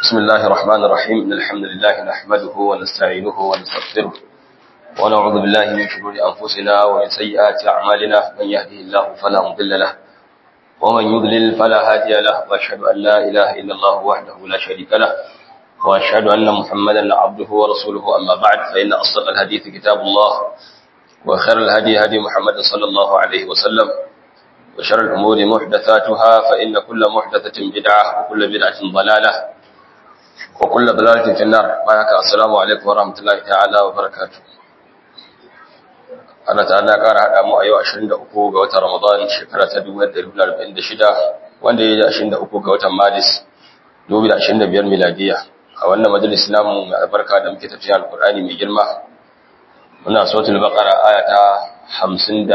بسم الله الرحمن الرحيم إن الحمد لله نحمده ونستعينه ونستغفره ونعوذ بالله من شرور أنفسنا ومن سيئات أعمالنا من يهده الله فلا مضل له ومن يضلل فلا هادي له وأشهد أن لا إله إلا الله وحده لا شريك له وأشهد أن محمدا عبده ورسوله أما بعد فإن أصدق الحديث كتاب الله وخير الهدي هدي محمد صلى الله عليه وسلم وشر الأمور محدثاتها فإن كل محدثة بدعة وكل بدعة ضلالة وكل ضلالة في النار بارك السلام عليكم ورحمة الله تعالى وبركاته Allah ta'ala ƙara haɗa mu a yau 23 ga watan Ramadan shekara ta 1446 wanda ya yi 23 ga watan Maris 2025 miladiya a wannan majalis namu mai albarka da muke tafiya alkur'ani mai girma muna suratul baqara aya ta 51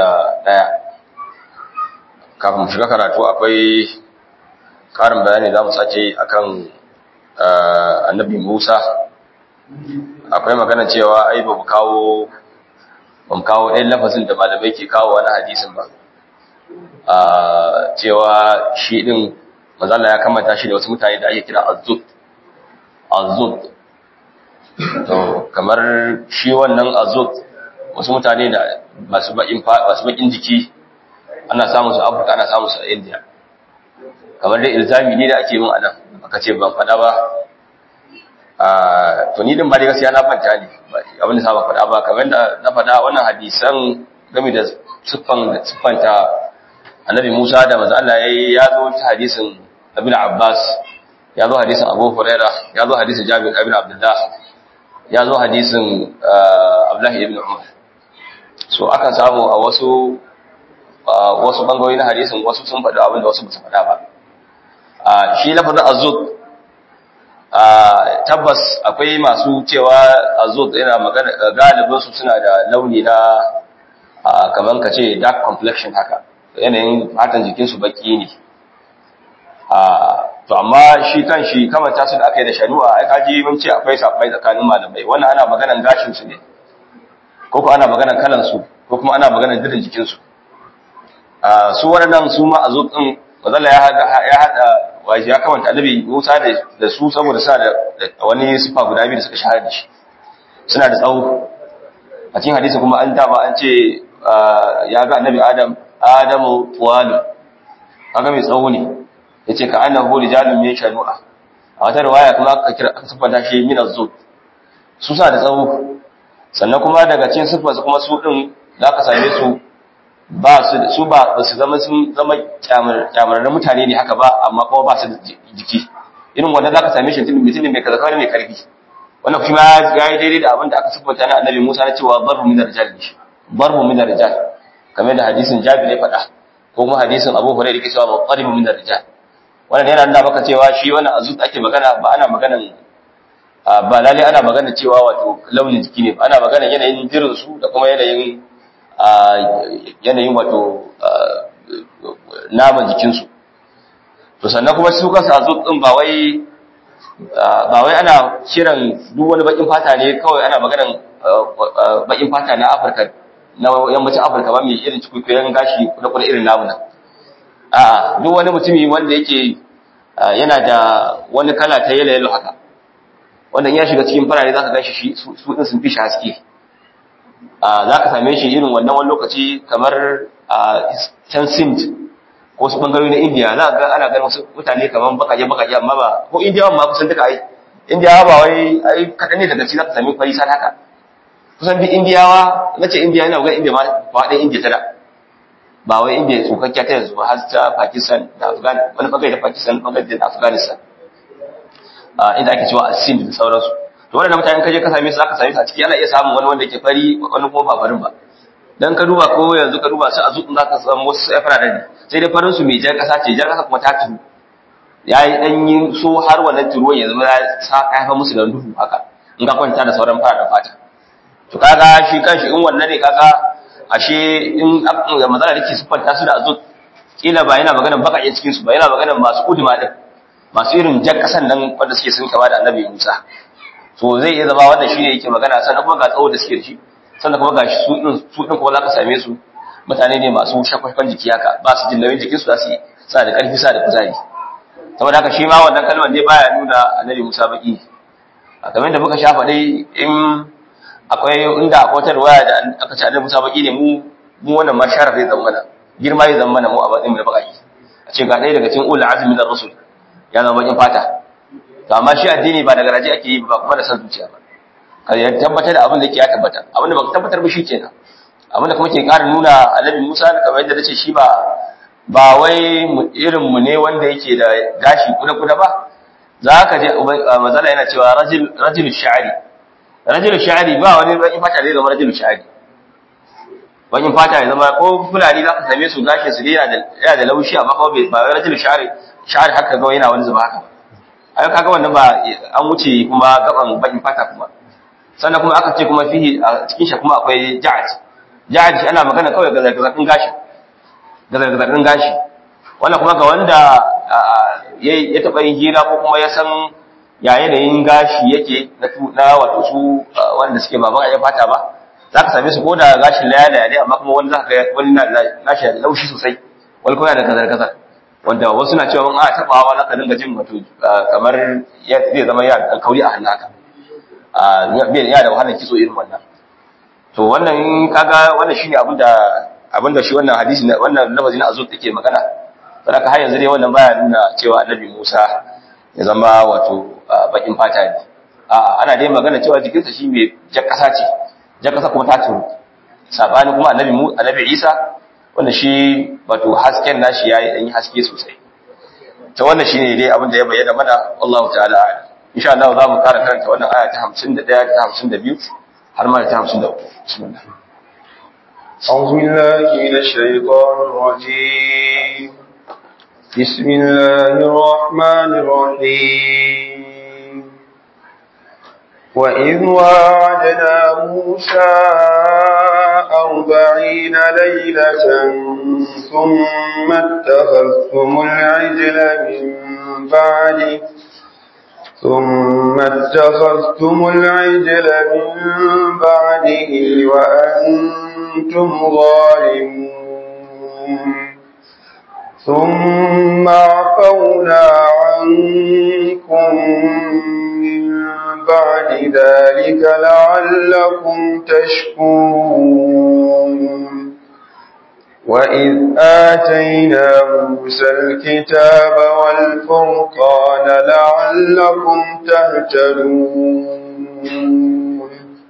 kafin mu shiga karatu akwai karin bayani za mu sace akan annabi Musa akwai magana cewa ai ba mu kawo ba mu kawo ɗayan lafazin da malamai ke kawo wani hadisin ba cewa shi ɗin mazala ya kamata shi da wasu mutane da ake kira azud azud to kamar shi wannan azud wasu mutane da masu baƙin jiki ana samun su afirka ana samun su a india kamar dai ilzami ne da ake yin a nan aka ce ban faɗa ba to ni din ba dai gaskiya na fanta ne abin da sa ba faɗa ba kamar da na faɗa wannan hadisan game da siffan da siffanta annabi Musa da manzo Allah yayi ya zo ta hadisin Ibn Abbas ya zo hadisin Abu Huraira ya zo hadisin Jabir ibn Abdullah ya zo hadisin Abdullah ibn Umar so akan samu a wasu wasu bangarori na hadisin wasu sun faɗi abin da wasu ba su faɗa ba shi lafazin azud tabbas akwai masu cewa azud yana magana galibin su suna da launi na kaman ka ce dark complexion haka yanayin fatan jikin su baki ne to amma shi kan shi kamanta su da aka yi da shanu'a ai kaji mun ce akwai sabai tsakanin malamai wannan ana maganan gashin su ne ko ko ana maganan kalan su ko kuma ana maganan dirin jikin su su waɗannan su ma azud din wazalla ya hada waje ya kamanta annabi Musa da su saboda suna da wani sifa guda biyu da suka shahara da shi suna da tsawo a cikin hadisi kuma an dama an ce ya ga annabi Adam Adamu tuwalu kaga mai tsawo ne yace ka annahu rijalun min shanu'a a wata riwaya kuma aka kira aka sifanta shi min az-zub su suna da tsawo sannan kuma daga cikin sifarsu kuma su din za ka same su ba su su ba su zama sun zama kyamararren mutane ne haka ba amma kuma ba su da jiki irin wanda za ka same shi mutum mai kaza kawai mai karfi wannan kuma ya yi daidai da abin da aka siffanta na annabi Musa na cewa barbu min rijal ne barbu min rijal kamar da hadisin Jabir ya faɗa ko kuma hadisin Abu Hurairah yake cewa muqarribu min rijal wannan yana nuna maka cewa shi wannan azut ake magana ba ana maganan ba lalle ana magana cewa wato launin jiki ne ba ana magana yanayin jirin su da kuma yanayin yanayin wato naman jikinsu to sannan kuma su kansu azut din ba wai ba wai ana kiran duk wani bakin fata ne kawai ana maganan bakin fata na Afirka na yammacin Afirka ba mai irin cikuikuyen gashi da kuma irin namuna a'a duk wani mutumi wanda yake yana da wani kala ta yalo yalo haka wanda in ya shiga cikin farare zaka gashi shi su din sun fi shi haske za ka same shi irin wannan wani lokaci kamar a can sind ko su bangarori na indiya za ga ana ganin wasu mutane kamar bakaje bakaje amma ba ko indiyawan ma kusan duka ai indiyawa ba wai ai kaɗan ne daga ci za ka sami fari san haka kusan bi indiyawa na ce indiya yana ga indiya ma faɗin indiya ta da ba wai indiya tsokakkiya ta yanzu ba har ta pakistan da afghanistan wani bangare da pakistan bangare da afghanistan inda ake cewa a sind da sauransu to wannan mutanen kaje ka same su zaka same su a ciki ana iya samun wani wanda yake fari wani kuma ba farin ba dan ka duba ko yanzu ka duba su a zuɗin zaka samu wasu sai fara ne sai dai farin su mai jar kasa ce jar kasa kuma ta turu yayi dan yin so har wannan turuwan ya zama ya sa kaifa musu da duhu haka in ka kwanta da sauran fara da fata to kaga shi kanshi in wannan ne kaga ashe in da matsala dake siffanta su da azut kila ba yana maganar bakaƙe cikin su ba yana maganar masu uduma din masu irin jar kasan nan wanda suke sun kama da annabi Musa so zai iya zama wannan shine yake magana sannan kuma ga tsawo da suke da shi sannan kuma ga su din su din kuma zaka same su mutane ne masu shakwashkwan jiki haka ba su jin nauyin jikin su za su yi suna da ƙarfi suna da kuzari saboda haka shi ma wannan kalmar dai baya nuna annabi Musa baki a kamar da muka shafa dai in akwai inda akwai wata riwaya da aka ce annabi Musa baki ne mu mu wannan ma sharaf zai zama girma zai zama mu a bakin mu da baki a ce ga ɗaya daga cikin ulul azmi da rusul ya zama bakin fata to amma shi addini ba daga raji ake yi ba kuma da san zuciya ba ka ya tabbatar da abin da yake ya tabbata abin da baka tabbatar ba kenan abin da kuma ke ƙara nuna annabi Musa kamar yadda nace shi ba ba wai irin mu ne wanda yake da gashi kuda kuda ba za ka je mazala yana cewa rajul rajul sha'ri rajul sha'ri ba wani bakin fata zai zama rajul sha'ri bakin fata ya zama ko fulani za ka same su gashin su yana da yana da laushi amma kuma ba wai rajul sha'ri sha'ri haka ga yana wani zuba haka ai kaga wannan ba an wuce kuma gaban bakin fata kuma sannan kuma aka ce kuma fihi a cikin shi kuma akwai ja'ad ja'ad shi ana magana kawai ga zargazarkin gashi ga zargazarkin gashi wannan kuma ga wanda ya taɓa yin hira ko kuma ya san ya yanayin gashi yake na wato su wanda suke ba ya fata ba za ka same su ko da gashin laya ne amma kuma wani za ka wani nashi da laushi sosai wani kuma da kazar-kazar wanda wasu na cewa a taɓawa za ka dinga jin wato kamar zai zama ya ɗan kauri a hannu haka ya da wahalar kitso irin wannan to wannan kaga wannan shine abin da abin da shi wannan hadisi wannan lafazi na azur take magana saboda har yanzu dai wannan baya nuna cewa annabi Musa ya zama wato bakin fata ne a'a ana dai magana cewa jikinsa shi mai jar kasa ce jar kasa kuma ta turu sabani kuma annabi mu annabi Isa wanda shi wato hasken nashi yayi dan haske sosai to wannan shine dai abin da ya bayyana mana Allah ta'ala insha Allah za mu kara karanta wannan aya ta 51 ta 52 har ma ta 53 bismillah أعوذ بالله من الشيطان الرجيم بسم الله الرحمن الرحيم وإذ واعدنا موسى أربعين ليلة ثم اتخذتم العجل من بعده ثم اتخذتم العجل من بعده وأنتم ظالمون ثم عفونا عنكم من بعد ذلك لعلكم تشكرون وإذ آتينا موسى الكتاب والفرقان لعلكم تهتدون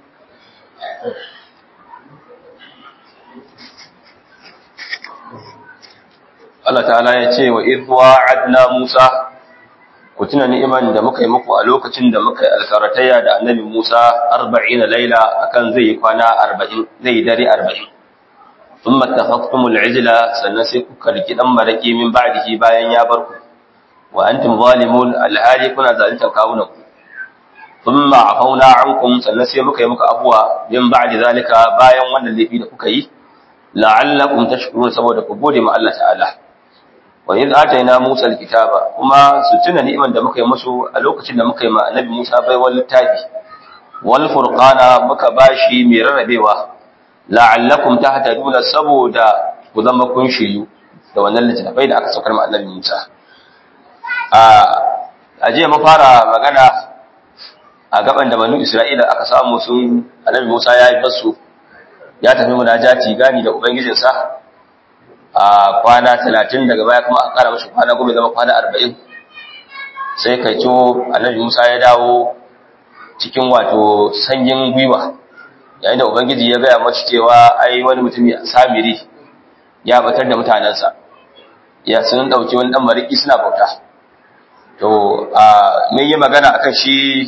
Allah ta'ala ya ce wa idh wa'adna Musa ku tuna ni'iman da muka yi muku a lokacin da muka yi alkaratayya da annabi Musa 40 laila akan zai yi kwana 40 zai dare 40 thumma takhaftumul ijla sannan sai kuka riki dan maraki min ba'dihi bayan ya bar ku wa antum zalimun alhali kuna zalunta kawunan ku thumma afauna ankum sannan sai muka yi muku afuwa min ba'di zalika bayan wannan laifi da kuka yi la'allakum tashkurun saboda ku gode ma Allah ta'ala wa in ataina Musa alkitaba kuma su tuna ni'iman da muka yi musu a lokacin da muka yi ma annabi Musa bai wal littafi wal furqana muka bashi mai rarrabewa la'allakum tahtaduna saboda ku zama kun shiryu da wannan littafai da aka saukar ma annabi Musa a aje mu fara magana a gaban da banu Isra'ila aka samu sun annabi Musa ya yi basu ya tafi munajati gani da ubangijinsa a kwana talatin daga baya kuma a ƙara mashi kwana goma zama kwana arba'in sai kai co annabi musa ya dawo cikin wato sanyin gwiwa yayin da ubangiji ya gaya mashi cewa ai wani mutumi samiri ya batar da mutanensa ya sun ɗauki wani ɗan mariki suna bauta to a mun yi magana akan shi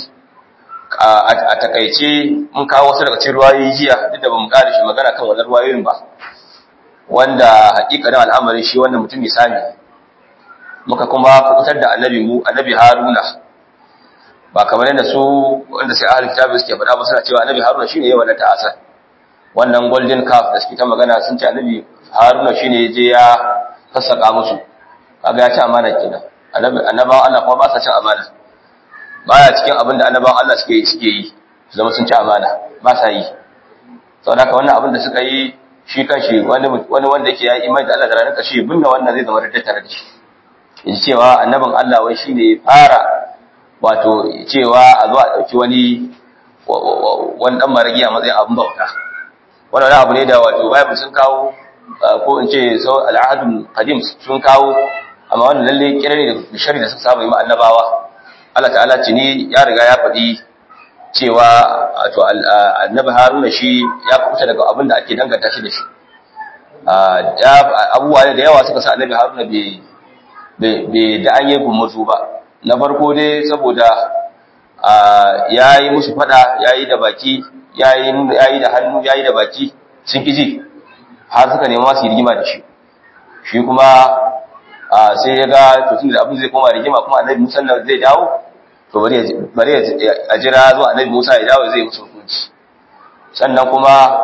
a takaice mun kawo wasu daga cikin ruwayoyi jiya duk da bamu ƙara shi magana kan wannan ruwayoyin ba wanda hakikanin al'amarin shi wannan mutum misali muka kuma kubutar da annabi mu annabi haruna ba kamar yadda su wanda sai ahlul kitabi suke faɗa ba suna cewa annabi haruna shine yayin wannan ta'asar wannan golden calf da suke ta magana sun ce annabi haruna shine je ya sassaka musu kaga ya ci amana kenan annabi annabawan Allah kuma ba sa cin amana baya cikin abin da annabawan Allah suke suke yi su zama sun ci amana ba sa yi saboda haka wannan abin da suka yi shi kanshi wani wani wanda yake yayi imani da Allah da ranar kashi binne wannan zai zama da tare da shi yaji cewa annabin Allah wai shine fara wato cewa a zo a dauki wani wani dan maragi a matsayin abin bauta wannan abu ne da wato Bible sun kawo ko in ce so al'adun qadim sun kawo amma wannan lalle kira ne da shari da suka saba yi ma annabawa Allah ta'ala ce ne ya riga ya faɗi cewa wato annabi Haruna shi ya kubuta daga abin da ake danganta shi da shi abubuwa da yawa suka sa annabi Haruna bai bai da an yi gumuzu ba na farko dai saboda ya yi musu fada ya yi da baki ya yi da hannu ya yi da baki sun ƙiji har suka nema su yi rigima da shi shi kuma sai ya ga tutun da abin zai koma rigima kuma annabi musa na zai dawo to bari a jira zuwa annabi musa ya dawo zai musu hukunci sannan kuma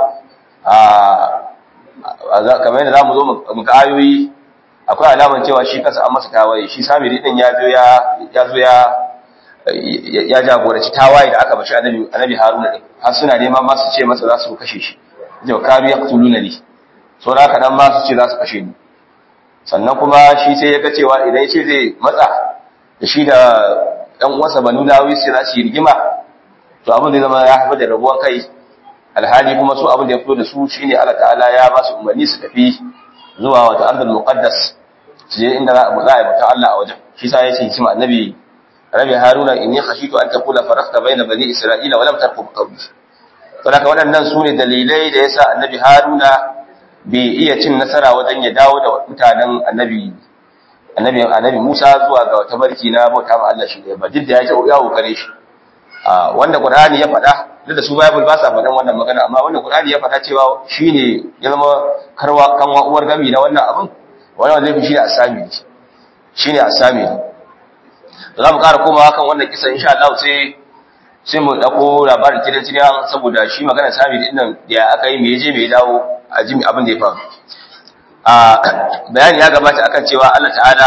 kamar yadda za mu zo mu ga ayoyi akwai alaman cewa shi kansa an masa tawaye shi samiri din ya zo ya zo ya ya jagoranci tawaye da aka bashi annabi annabi Haruna din har suna neman ma su ce masa za su kashe shi jau karu yaqtuluna li so da haka dan ma su ce za su kashe ni sannan kuma shi sai ya ga cewa idan shi zai matsa da shi da ɗan uwansa Banu Lawi sai za su yi rigima to abin da zama ya haifar da rabuwan kai alhali kuma su abin da ya fito da su shine Allah ta'ala ya ba su umarni su tafi zuwa wata ardul muqaddas su je inda za a yi mutan Allah a wajen shi sa ya ce shi annabi rabi haruna inni khashitu an taqula faraqta baina bani isra'ila wa lam tarqub qawli saboda waɗannan su ne dalilai da yasa annabi haruna bai iya cin nasara wajen ya dawo da mutanen annabi annabi annabi Musa zuwa ga wata barki na bauta ma Allah shi ne ba duk da ya ce ya kokare shi wanda Qur'ani ya faɗa duk da su Bible ba sa faɗan wannan magana amma wanda Qur'ani ya faɗa cewa shine ya zama karwa kanwa uwar gami na wannan abin wannan zai fi shi asami shine asami za mu ƙara komawa kan wannan kisa insha Allah sai sai mu dauko labarin kidan kidan saboda shi magana sami din nan da aka yi me je me dawo a ji abin da ya faru a bayani ya gabata akan cewa Allah ta'ala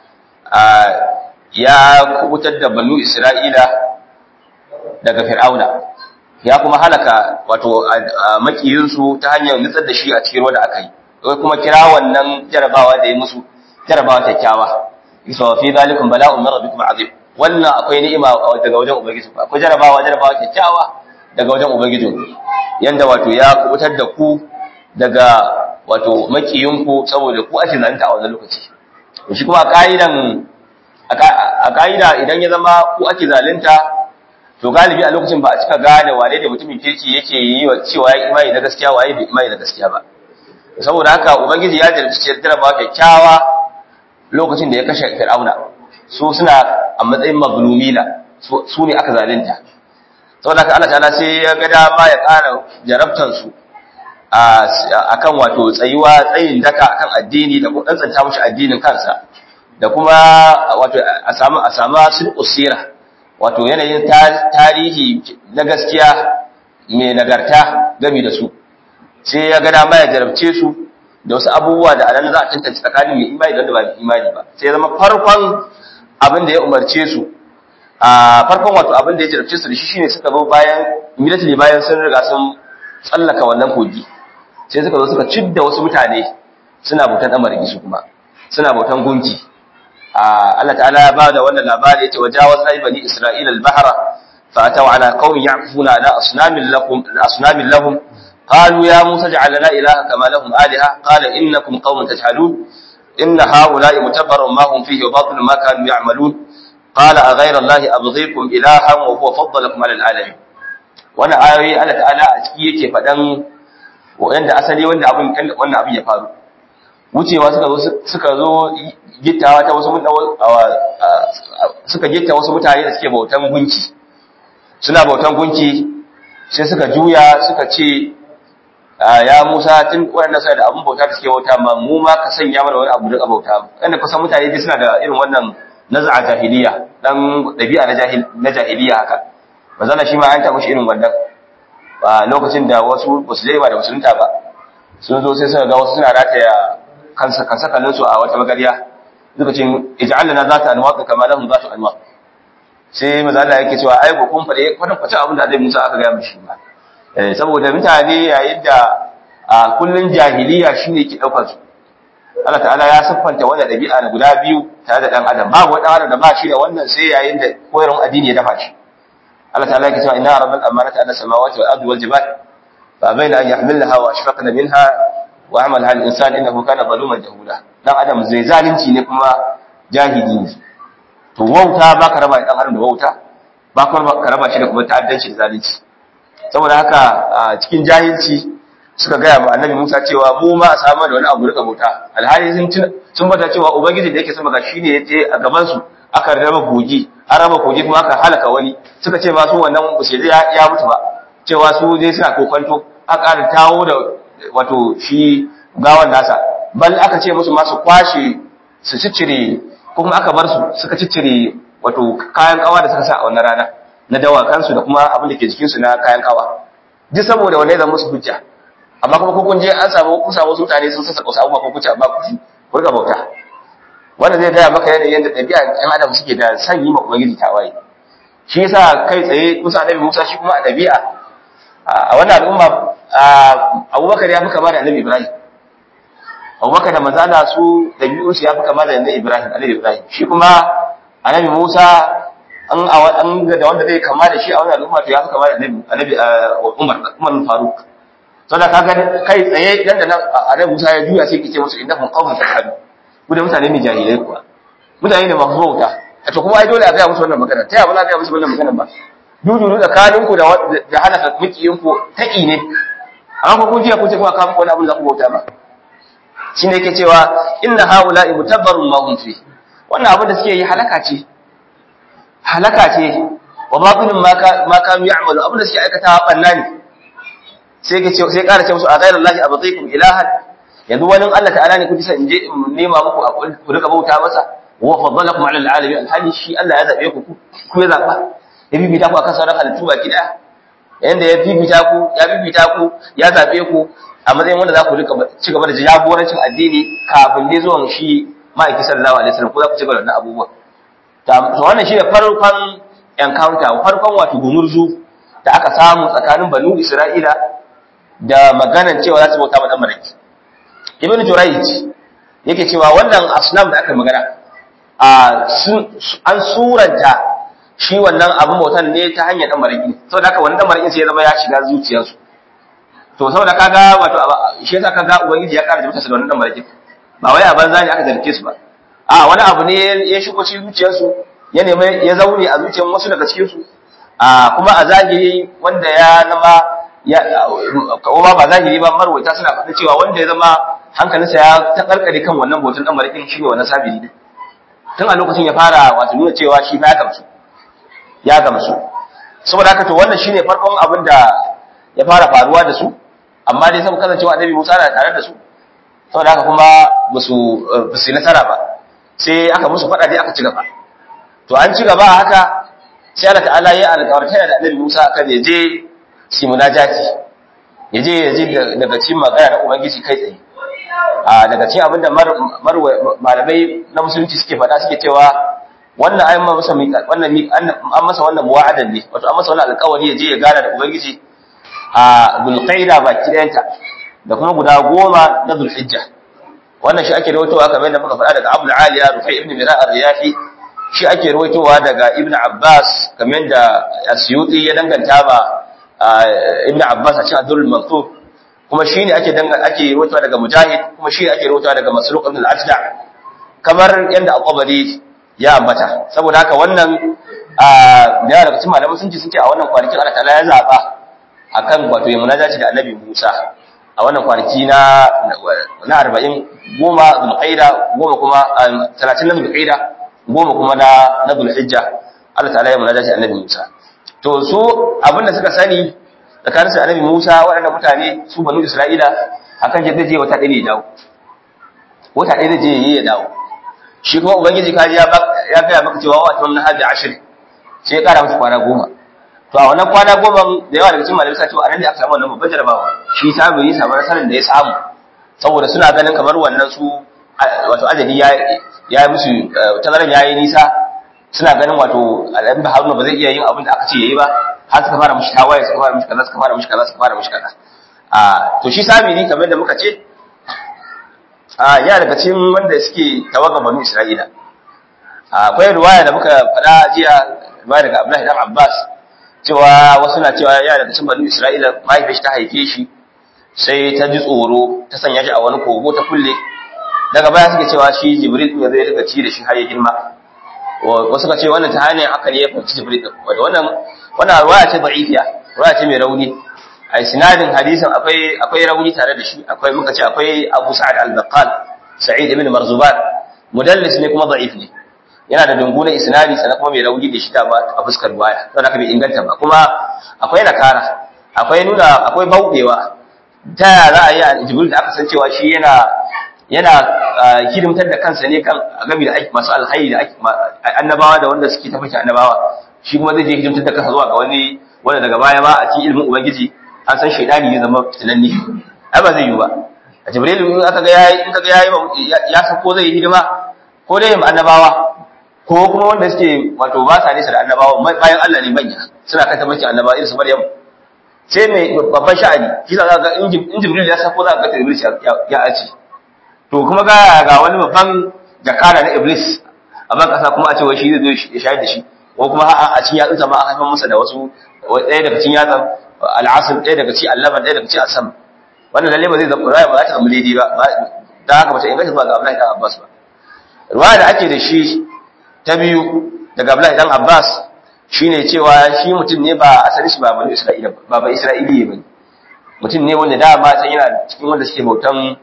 ya kubutar da banu Isra'ila daga Fir'auna ya kuma halaka wato makiyinsu ta hanyar nutsar da shi a cikin ruwa da aka yi kuma kira wannan jarabawa da ya musu jarabawa kyakkyawa isa fi zalikum bala'un min rabbikum azim wannan akwai ni'ima daga wajen ubangiji akwai jarabawa jarabawa kyakkyawa daga wajen ubangiji yanda wato ya kubutar da ku daga wato makiyinku saboda ku ake zalunta a wannan lokaci shi kuma a ka'idan a ka'ida idan ya zama ku ake zalunta to galibi a lokacin ba a cika gane wane da mutumin kirki yake yi wa cewa ya imani na gaskiya waye bai imani na gaskiya ba saboda haka ubangiji ya jarabci jarabawa kyakkyawa lokacin da ya kashe fir'auna su suna a matsayin mazlumina su ne aka zalunta saboda haka Allah ta'ala sai ya ga dama ya ƙara jarabtan su akan wato tsayuwa tsayin daka akan addini da kuma tsantsanta mushi addinin kansa da kuma wato a samu a samu sulqusira wato yanayin tarihi na gaskiya mai nagarta gami da su sai ya ga dama ya jarabce su da wasu abubuwa da anan za a tantance tsakanin mai imani da wanda ba mai imani ba sai ya zama farkon abin da ya umarce su a farkon wato abin da ya jarabce su da shi shine suka zo bayan immediately bayan sun riga sun tsallaka wannan kogi sai suka zo suka cidda wasu mutane suna bautan amargi su kuma suna bautan gunki Allah ta'ala ya bada wannan labari yace wajawazna bani isra'ila al-bahra fa ataw ala qaumin ya'kufuna ala asnamin lakum asnamin lahum قالوا يا موسى اجعل لنا إلها كما لهم آلهة قال إنكم قوم تجهلون إن هؤلاء متبر ما هم فيه وباطل ما كانوا يعملون قال أغير الله أبغيكم إلها وهو فضلكم على العالمين وانا آيوي الله تعالى أتكي فدن wanda asali wanda abin wannan abin ya faru wucewa suka zo suka zo gittawa ta wasu suka gitta wasu mutane da suke bautan gunki suna bautan gunki sai suka juya suka ce ya Musa tun waɗanda suna da abin bauta da suke bauta ma mu ma ka sanya mana wani abu da bauta wanda kusan mutane dai suna da irin wannan naz'a jahiliya dan dabi'a na jahil na jahiliya haka bazana shi ma an taɓa shi irin wannan ba lokacin da wasu musulmai ba da musulunta ba sun zo sai suka ga wasu suna rataya kansa kansa kallon su a wata magariya lokacin ij'al lana zata anwaq kama lahum zatu anwaq sai maza Allah yake cewa ai ko kun fade kwadan kwace abin da Annabi Musa aka ga mishi ba saboda mutane yayin da a kullun jahiliya shine ke daukar su Allah ta'ala ya siffanta wannan dabi'a na guda biyu tare da dan adam babu wani adam da ba shi da wannan sai yayin da koyarwar addini ya dafa shi Allah ta'ala yake cewa inna rabbal amanata ala samawati wal ardi wal jibal fa bayna an yahmilnaha wa ashfaqna minha wa amalaha al insan innahu kana zaluman jahula dan adam zai zalunci ne kuma jahili ne to wauta ba ka raba dan adam da wauta ba ka raba shi da kuma ta'addanci da zalunci saboda haka cikin jahilci suka gaya ma annabi Musa cewa mu ma a samu da wani abu rika bauta alhali sun sun bata cewa ubangiji da yake sama ga shine yace a gaban su aka raba goji an raba goji kuma aka halaka wani suka ce ma su wannan bushe ya ya mutu ba cewa su dai suna kokonto aka ƙara tawo da wato shi gawan nasa bal aka ce musu ma su kwashe su ciccire kuma aka bar su suka ciccire wato kayan kawa da suka sa a wannan rana na dawakansu da kuma abin da ke jikinsu na kayan kawa duk saboda wanne zan musu hujja amma kuma kun je an samu ku samu mutane sun sassa kusa abubuwa ko kuce amma ku ku ga bauta wanda zai gaya maka yanayin yadda ɗabi'a ɗan adam suke da san yi ma ubangiji tawaye shi yasa kai tsaye kusa annabi Musa shi kuma a ɗabi'a a wannan al'umma Abubakar ya fi kama da annabi Ibrahim Abubakar da manzana su ɗabi'un su ya fi kama da annabi Ibrahim annabi Ibrahim shi kuma annabi Musa an an ga da wanda zai kama da shi a wannan al'umma to ya fi kama da annabi annabi Umar Umar Faruk saboda kaga kai tsaye dan da annabi Musa ya juya sai kice musu innahum qawmun tajhalu ku da mutane ne jahilai kuwa mutane ne masu bauta a to kuma ai dole a ga musu wannan magana ta yaba za a ga musu wannan magana ba dudu tsakanin ku da da halaka mikiyin ku taki ne amma ko kun jiya kun ce kuma ka muku wani abu da ku bauta ba shine yake cewa inna haula'i mutabbarun ma hum fi wannan abin da suke yi halaka ce halaka ce wa batilun ma kanu ya'malu abin da suke aikata banna ne sai ka ce sai ƙara ce musu a ghayra allahi abatikum ilahan yanzu wani Allah ta'ala ne kuke san in je in nema muku ku rika bauta masa wa faddalakum ala alalamin alhali shi Allah ya zabe ku ku ya zaba ya bibita ku akan sauran halittu baki daya yanda ya bibita ku ya bibita ku ya zabe ku a matsayin wanda za ku rika ci gaba da jagorancin addini kafin dai zuwan shi ma'aiki sallallahu alaihi wasallam ko za ku ci gaba da wannan abubuwa to wannan shine farkon encounter farkon wato gumurzu da aka samu tsakanin banu Isra'ila da maganan cewa za su bauta ma dan maraki ibn jurayj yake cewa wannan asnam da aka magana a an suranta shi wannan abin bautan ne ta hanyar dan maraki saboda haka wannan dan maraki sai ya zama ya shiga zuciyarsu to saboda kaga wato shi yasa kaga ubangiji ya kara jabta da wannan dan maraki ba wai a banza ne aka zarge su ba a wani abu ne ya shigo cikin zuciyarsu ya nemi ya zaune a zuciyar wasu daga cikin su a kuma a zahiri wanda ya zama ya kuma ba zahiri ba marwaita suna faɗa cewa wanda ya zama hankalinsa ya ta karkare kan wannan bautan dan marikin shi ne wannan sabiri ne tun a lokacin ya fara wato nuna cewa shi ba ya gamsu ya gamsu saboda haka to wannan shine farkon abin da ya fara faruwa da su amma dai saboda kasancewa annabi Musa na tare da su saboda haka kuma ba su ba su nasara ba sai aka musu faɗa dai aka ci gaba to an ci gaba haka sai Allah ta'ala ya alƙawarta da annabi Musa kan ya je shi munajati ya je ya ji daga cikin magana na ubangiji kai tsaye a daga cikin abinda malamai na musulunci suke faɗa suke cewa wannan ayin masa wannan an masa wannan muwa'adan ne wato an masa wannan alƙawari ya je ya gana da ubangiji a bulqaida baki ɗayanta da kuma guda goma na zulhijja wannan shi ake rawaitowa kamar yadda muka faɗa daga abul aliya rufai ibn mira ar-riyahi shi ake rawaitowa daga ibn abbas kamar yadda asyuti ya danganta ba ibn Abbas a cikin Abdul Maktub kuma shine ake danga ake rawaitowa daga Mujahid kuma shine ake rawaitowa daga Masruq ibn al-Ajda kamar yanda Al-Qabari ya ambata saboda haka wannan da yawa daga cikin malaman sun ce sun ce a wannan kwanakin Allah ta'ala ya zaba akan wato ya munajaci da Annabi Musa a wannan kwanaki na na 40 goma Zulqaida goma kuma 30 na Zulqaida goma kuma na na Zulhijja Allah ta'ala ya munajaci da Annabi Musa to su abinda suka sani tsakanin su annabi Musa waɗannan mutane su banu Isra'ila akan je zai je wata ɗaya ne dawo wata ɗaya zai je yi ya dawo shi kuma ubangiji kaji ya ya ga maka cewa wa tun hadi ashir sai ya kara musu kwana goma to a wannan kwana goma da yawa daga cikin malamai cewa anan ne aka samu wannan babban jarabawa shi samu yi samu nasarar da ya samu saboda suna ganin kamar wannan su wato ajali ya ya musu tazaran yayi nisa suna ganin wato al'adun da haruna ba zai iya yin abin da aka ce yayi ba har suka fara mushi tawaye suka fara mushi kaza suka fara mushi kaza suka fara mushi kaza a to shi samiri kamar da muka ce a ya daga cikin wanda suke tawaga banu Isra'ila akwai ruwaya da muka faɗa jiya ruwaya daga Abdullahi dan Abbas cewa wasu na cewa ya daga cikin banu Isra'ila mahaifiyar ta haife shi sai ta ji tsoro ta sanya shi a wani kogo ta kulle daga baya suke cewa shi Jibril ya zai daga ci da shi har ya girma wasu suka ce wannan ta hanyar haka ne ya fahimci Jibril din wannan wannan ruwaya ce da'ifiya ruwaya ce mai rauni a sinadin hadisin akwai akwai rauni tare da shi akwai muka ce akwai Abu Sa'ad al-Baqqal Sa'id ibn Marzuban mudallis ne kuma da'if ne yana da dunguna isnadi sannan kuma mai rauni da shi ta ba a fuskar ruwaya don haka bai inganta ba kuma akwai nakara akwai nuna akwai bauɗewa ta yaya za a yi a Jibril da aka san cewa shi yana yana hidimtar da kansa ne kan game da aiki masu alhairi da annabawa da wanda suke tafi annabawa shi kuma zai je hidimtar da kansa zuwa ga wani wanda daga baya ma a cikin ilimin ubangiji an san shaidani zai zama fitinanni ai ba zai yi ba a jibril in aka ga yayi in kaga yayi ya san ko zai yi hidima ko dai ma annabawa ko kuma wanda suke wato ba sa nisa da annabawa bayan Allah ne manya suna kan tabbacin annabawa irin su Maryam sai mai babban sha'ani shi za ga in jibril ya san ko za ka ga jibril ya ace to kuma ga ga wani babban jakara na iblis a ban kasa kuma a ce wai shi zai zo ya shayar da shi ko kuma a cikin yatsunsa ma a haifar masa da wasu ɗaya daga cikin yatsan al'asir ɗaya daga cikin allaban ɗaya daga cikin asam wannan lalle ba zai zama ruwaya ba za ta zama daidai ba da haka ba ta inganta zuwa ga Abdullahi dan Abbas ba ruwaya da ake da shi ta biyu daga Abdullahi dan Abbas shine cewa shi mutum ne ba asali shi ba bani Isra'ila ba ba Isra'ili ba mutum ne wanda da ma san yana cikin wanda suke bautan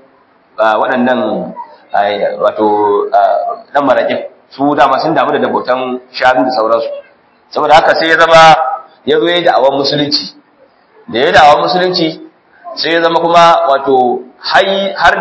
waɗannan wato dan maraƙin su dama sun damu da dabotan shanu da sauransu saboda haka sai ya zama ya zo ya yi da'awar musulunci da ya da'awar musulunci sai ya zama kuma wato har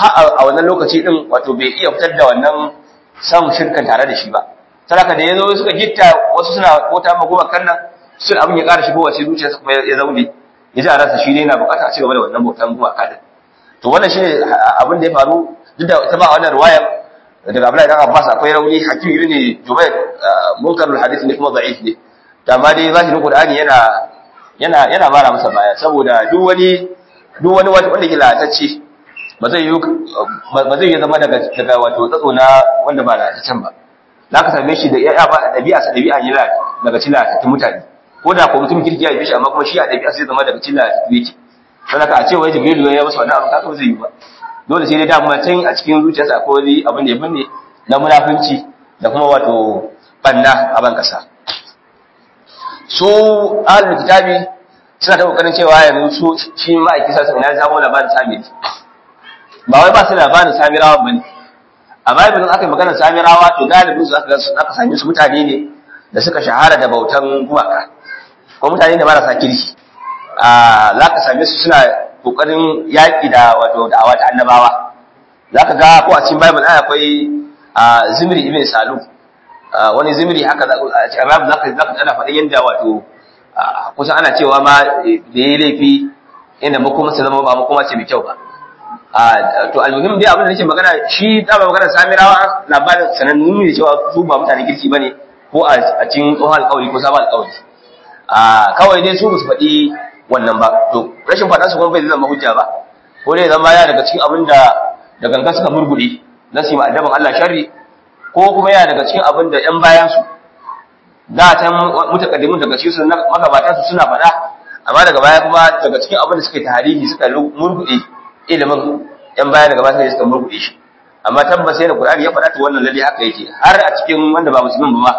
a wannan lokaci din wato bai iya fitar da wannan samun shirkan tare da shi ba saboda da ya zo suka gitta wasu suna kota magoma kan nan sun abin ya ƙara shigowa sai zuciyarsa kuma ya zaune ya ji a rasa shi ne yana bukata a cigaba da wannan bautan gumaka din to wannan shine abin da ya faru duk da ta ba wannan ruwayar daga Abdullahi dan Abbas akwai rauni hakim ibn Jubair munkarul hadith ne kuma da'if ne to amma dai zahirin Qur'ani yana yana yana mara masa baya saboda duk wani duk wani wanda ke lalatacce ba zai yi ba zai yi zama daga daga wato tsatso na wanda ba lalataccen ba zaka same shi da ya ba dabi'a sa dabi'a yana daga cikin lalatattun mutane ko da ko mutum kirki ya yi shi amma kuma shi a dabi'a sai zama daga cikin lalatattun yake saboda a ce wai Jibril ya masa wannan abu ka zai yi ba dole sai dai dama can a cikin zuciyarsa akwai wani abin da ya binne na munafunci da kuma wato banna a ban kasa su ahlul kitabi suna ta kokarin cewa yanzu su shi ma'aiki sa ina samu labarin samiri ba wai ba su labarin samirawa ba ne a bible aka yi maganar samirawa to galibin su aka aka sami su mutane ne da suka shahara da bautan gumaka ko mutane ne marasa kirki a za ka same su suna kokarin yaƙi da wato da'awa ta annabawa za ka ga ko a cikin bible ana akwai zimri ibn salu wani zimri haka a cikin bible za ka za ka ana faɗin yadda wato kusan ana cewa ma da ya laifi inda makoma su zama ba makoma ce mai kyau ba to almuhim dai abin da nake magana shi da ba magana samirawa labarin sanannu ne cewa su ba mutane kirki bane ko a cikin tsohon alƙawari ko sabon alƙawari kawai dai su ba su faɗi wannan ba to rashin faɗa su kuma bai zama hujja ba ko dai zama ya daga cikin abin da da gangan suka murgude na su yi ma'adaban Allah sharri ko kuma ya daga cikin abin da ƴan bayan su da ta mutakaddimun daga cikin su magabatan su suna faɗa amma daga baya kuma daga cikin abin da suka yi tarihi suka murgude ilimin ƴan baya daga baya suka murgude shi amma tabbas sai da Qur'ani ya faɗa to wannan lalle haka yake har a cikin wanda ba musulmin ba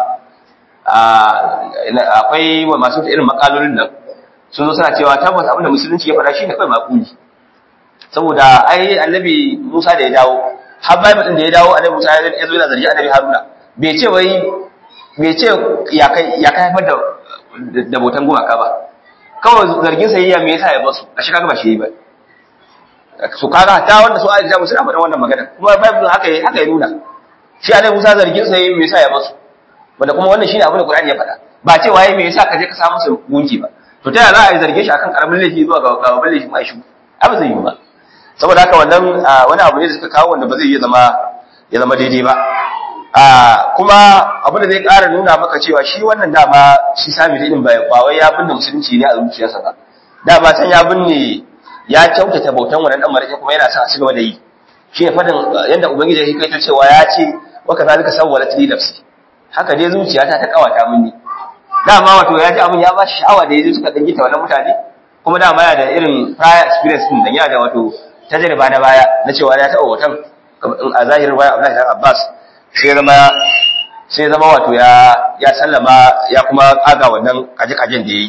akwai masu irin makalolin nan sun zo suna cewa tabbas abinda musulunci ya faɗa shi ne kawai makuli saboda ai annabi Musa da ya dawo har Bible din da ya dawo annabi Musa ya zo yana zargi annabi Haruna bai ce wai bai ce ya kai ya kai haifar da da botan gumaka ba kawai zargin sa yayya me yasa ya basu a shi kaga ba shi ba su kaga ta wanda su aisha musu na faɗin wannan magana kuma Bible haka haka ya nuna shi annabi Musa zargin sa yayya me yasa ya basu wanda kuma wannan shine abin da Qur'ani ya faɗa ba cewa yayi me yasa ka je ka samu su gunki ba to ta yaya za a yi zarge shi akan karamin laifi zuwa ga babban laifi mai shi abu zai yi ba saboda haka wannan wani abu ne da suka kawo wanda ba zai iya zama ya zama daidai ba kuma abu da zai ƙara nuna maka cewa shi wannan dama shi sami din ba wai ya binne musulunci ne a zuciyarsa ba dama san ya binne ya kyautata bautan wannan dan marake kuma yana sa a cigaba da yi shi ne fadin yadda ubangiji ya kaito cewa ya ce wa kazalika sawwalat li nafsi haka dai zuciyata ta kawata mini dama wato ya ji abin ya ba shi sha'awa da yaji suka dan gita wannan mutane kuma dama ya da irin prior experience din dan ya da wato tajriba na baya na cewa ya taɓa watan a zahirin baya Abdullahi dan Abbas sai zama sai zama wato ya ya sallama ya kuma kaga wannan kaje-kajen da yayi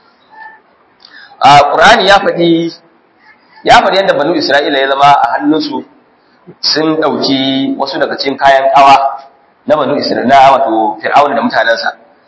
a Qur'ani ya faɗi ya faɗi yadda banu Isra'ila ya zama a hannunsu sun ɗauki wasu daga cikin kayan ƙawa na banu Isra'ila wato Fir'auna da mutanensa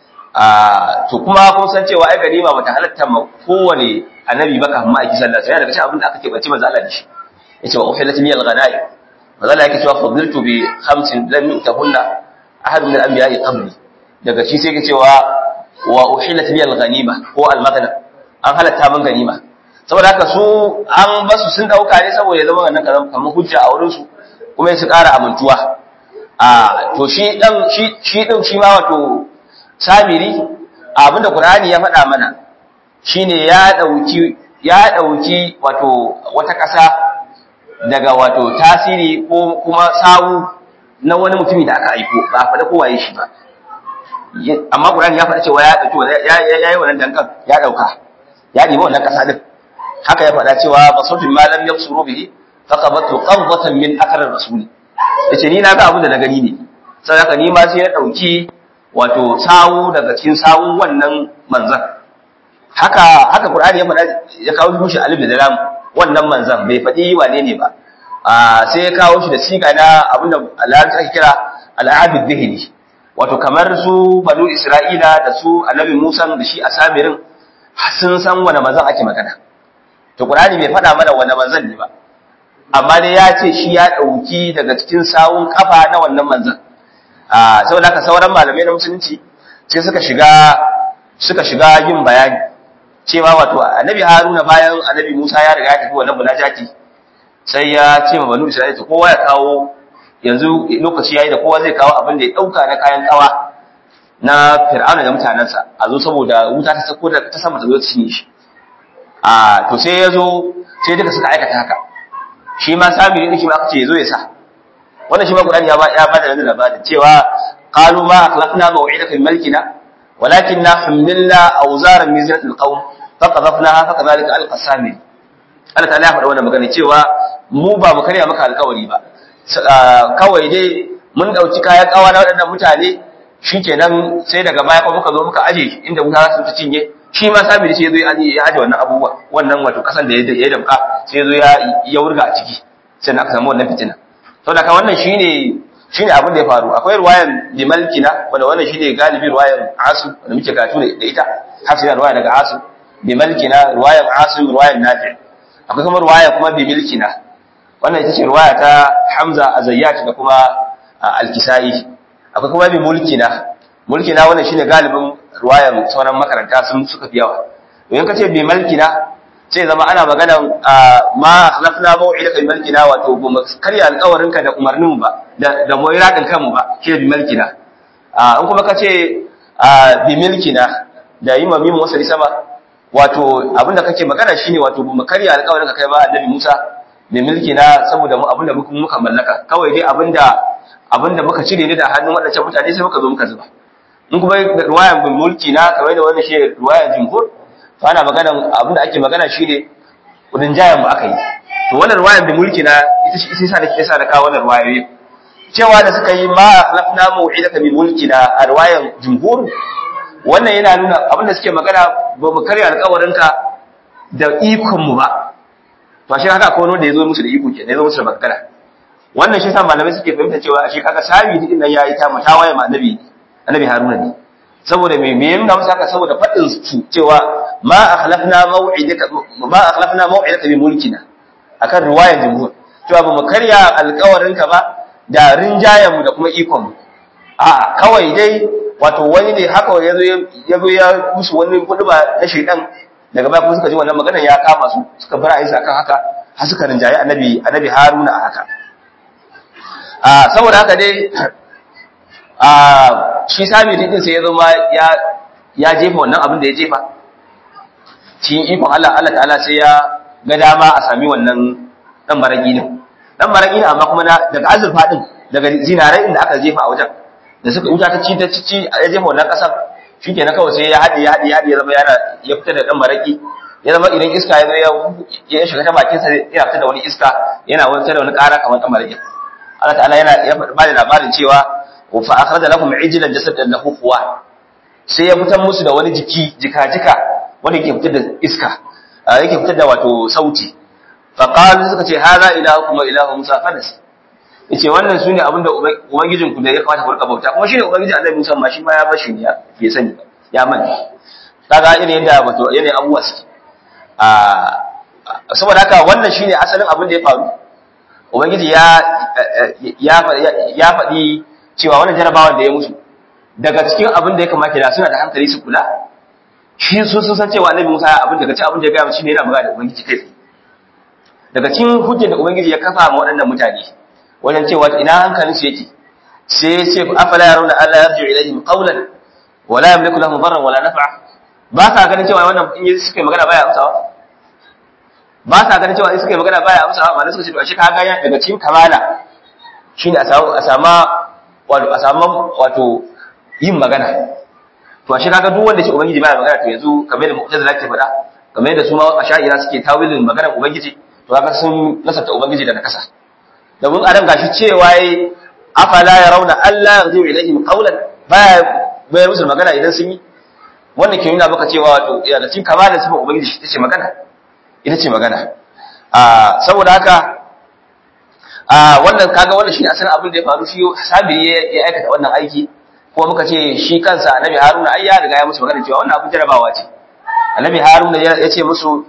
a to kuma kun san cewa ai ganima bata halatta ma kowane annabi ba kafin ma'aiki sallallahu alaihi wasallam daga cikin abin da aka keɓance manzo Allah da shi yace wa uhilat liyal ghanaim manzo Allah yake cewa fadiltu bi khamsin lam yu'tahunna ahad min al-anbiya'i qabli daga shi sai yake cewa wa uhilat liyal ghanima ko al-maghna an halatta min ganima saboda haka su an basu sun dauka ne saboda ya zama wannan karam kamar hujja a wurin su kuma su ƙara amintuwa a to shi dan shi shi din shi ma wato samiri abinda Qur'ani ya faɗa mana shine ya dauki ya dauki wato wata ƙasa daga wato tasiri ko kuma sawu na wani mutumi da aka aiko ba a faɗa kowaye shi ba amma Qur'ani ya faɗa cewa ya dauki ya yi wannan dankan ya dauka ya nemi wannan ƙasa din haka ya faɗa cewa basautin malam ya suru bihi faqabatu qabdatan min akrar rasul yace ni na ga abin da na gani ne sai haka ni ma sai na dauki wato sawu daga cikin sawun wannan manzan haka haka qur'ani ya faɗa ya kawo mushi alif da lam wannan manzan bai faɗi wane ne ba a sai ya kawo shi da siga na abin da Allah ake kira al-abid dhihni wato kamar su banu isra'ila da su annabi Musa da shi asamirin sun san wane manzan ake magana to Qur'ani bai faɗa mana wane manzan ne ba amma dai ya ce shi ya ɗauki daga cikin sawun kafa na wannan manzan a saboda haka sauran malamai na musulunci sai suka shiga suka shiga yin bayani cewa wato annabi Haruna bayan annabi Musa ya riga ya tafi wannan munajati sai ya ce ma banu Isra'ila to kowa ya kawo yanzu lokaci yayi da kowa zai kawo abin da ya dauka na kayan kawa na Fir'auna da mutanansa a zo saboda wuta ta sako da ta sama ta zo ta cinye shi a to sai ya zo sai duka suka aikata haka shi ma samiri ne shi ma aka ce ya zo ya sa wannan shi ma Qur'ani ya ba ya bada wannan labarin cewa qalu ma akhlafna maw'idaka min malkina walakinna hammilna awzaran min zinatil qawm faqadhafnaha fakadhalika alqa samiri Allah ta'ala ya faɗa wannan magana cewa mu ba mu karya maka alƙawari ba kawai dai mun dauki kayan kawa na waɗannan mutane shikenan sai daga baya kuma muka zo muka aje inda wuta su ta cinye shi ma sabiri sai ya zo ya aje wannan abubuwa wannan wato kasan da ya damka sai ya zo ya wurga a ciki sai aka samu wannan fitina saboda ka wannan shine shine abin da ya faru akwai ruwayan bimalkina wanda wannan shine galibi ruwayan asu wanda muke karatu da ita hafsi da ruwaya daga asu bimalkina ruwayan asu ruwayan nafi akwai kuma ruwaya kuma bimilkina wannan ita ce ruwaya ta hamza azayyat da kuma al-kisai akwai kuma bimulkina mulkina wannan shine galibin ruwayan sauran makaranta sun suka fi yawa in ka ce bi malkina sai zama ana magana ma akhlafna maw'idaka bi malkina wato ba mu karya alƙawarin ka da umarnin ba da da mu iradin kanmu ba shi bi malkina in kuma ka ce bi milkina da yi mamimu wasu sama wato abinda kake magana shine wato ba mu karya alƙawarin ka kai ba annabi Musa bi milkina saboda mu abinda muka muka mallaka kawai dai abinda abinda muka cire ne da hannun waɗancan mutane sai muka zo muka zuba in kuma ruwayan bin mulki na kamar da wannan shi ruwayan jumhur to ana magana abinda ake magana shine kudin jayan mu aka yi to wannan ruwayan bin mulki na ita shi sai sa da kisa da kawo wannan ruwayoyi cewa da suka yi ma lafna mau'idaka bi mulki na a ruwayan jumhur wannan yana nuna abinda suke magana ba mu karya alƙawarin ka da ikon mu ba to shi haka akwai wanda ya zo musu da iko kenan ya zo musu da magana wannan shi sa malamai suke fahimta cewa shi kaga sabi din nan yayi ta mutawaye ma annabi annabi haruna ne saboda me me nuna musu haka saboda fadin su cewa ma akhlafna maw'idaka ma akhlafna maw'idaka bi mulkina akan riwayar jumhur cewa ba mu karya alƙawarin ka ba da rinjayen mu da kuma ikon mu a kawai dai wato wani ne haka yazo yazo ya musu wani kuduba na shaydan daga baya kuma suka ji wannan magana ya kama su suka bar aisa akan haka har suka rinjaye annabi annabi haruna a haka a saboda haka dai a shi sami din sai ya zama ya ya jefa wannan abin da ya jefa cikin ikon Allah Allah ta'ala sai ya ga dama a sami wannan dan baragi ne dan maraki ne amma kuma daga azurfa din daga zinarai inda aka jefa a wajen da suka wuta ta ci ta ci ya jefa wannan kasar shikenan kawai sai ya haɗe ya haɗe ya haɗe ya zama yana ya fita da dan maraki ya zama idan iska ya zo ya ya shiga ta bakin sa yana fita da wani iska yana wata da wani ƙara kamar dan maraki Allah ta'ala yana ya ba da labarin cewa fa akhraja lakum ijlan jasadan lahu quwa sai ya fitar musu da wani jiki jika-jika wanda yake fitar da iska yake fitar da wato sauti faqalu suka ce hadha ilahukum wa ilahu musa fadas yace wannan sune abinda ubangijin ku da ya kamata ku rika bauta kuma shine ubangijin annabi musa ma shi ma ya bashi ne ya sani ya manta kaga irin yadda wato yana abuwa suke a saboda haka wannan shine asalin abin da ya faru ubangiji ya ya ya faɗi cewa wannan jarabawan da ya musu daga cikin abin da ya kamata da suna da hankali su kula shi su sun san cewa annabi Musa abin daga cikin abin da ya gaya shi ne yana magana da ubangiji kai daga cikin hujjar da ubangiji ya kafa ma waɗannan mutane wajen cewa ina hankalin su yake sai ya ce afala yarawna alla yarji'u ilayhim qawlan wala yamliku lahum darran wala naf'a ba sa ganin cewa wannan in suka yi magana baya amsawa ba sa ganin cewa in suka yi magana baya amsawa ba suka ce to ashe ka ga daga cikin kamala shine a samu a sama wato a samu wato yin magana to ashe kaga duk wanda shi ubangiji baya magana to yanzu kamar da mu'tazila ke faɗa kamar yadda su ma asha'ira suke tawilin maganar ubangiji to kaga sun nasarta ubangiji da nakasa domin a dan gashi cewa yayi afala yarawna alla yarju ilaihim qawlan baya bayar musu magana idan sun yi wannan ke nuna maka cewa wato ya da cikin kamalin sifar ubangiji ita ce magana ita ce magana a saboda haka a wannan kaga wannan shine asalin abin da ya faru shi sabiri ya aikata wannan aiki kuma muka ce shi kansa annabi haruna ai ya riga ya musu magana cewa wannan abin jarabawa ce annabi haruna ya ce musu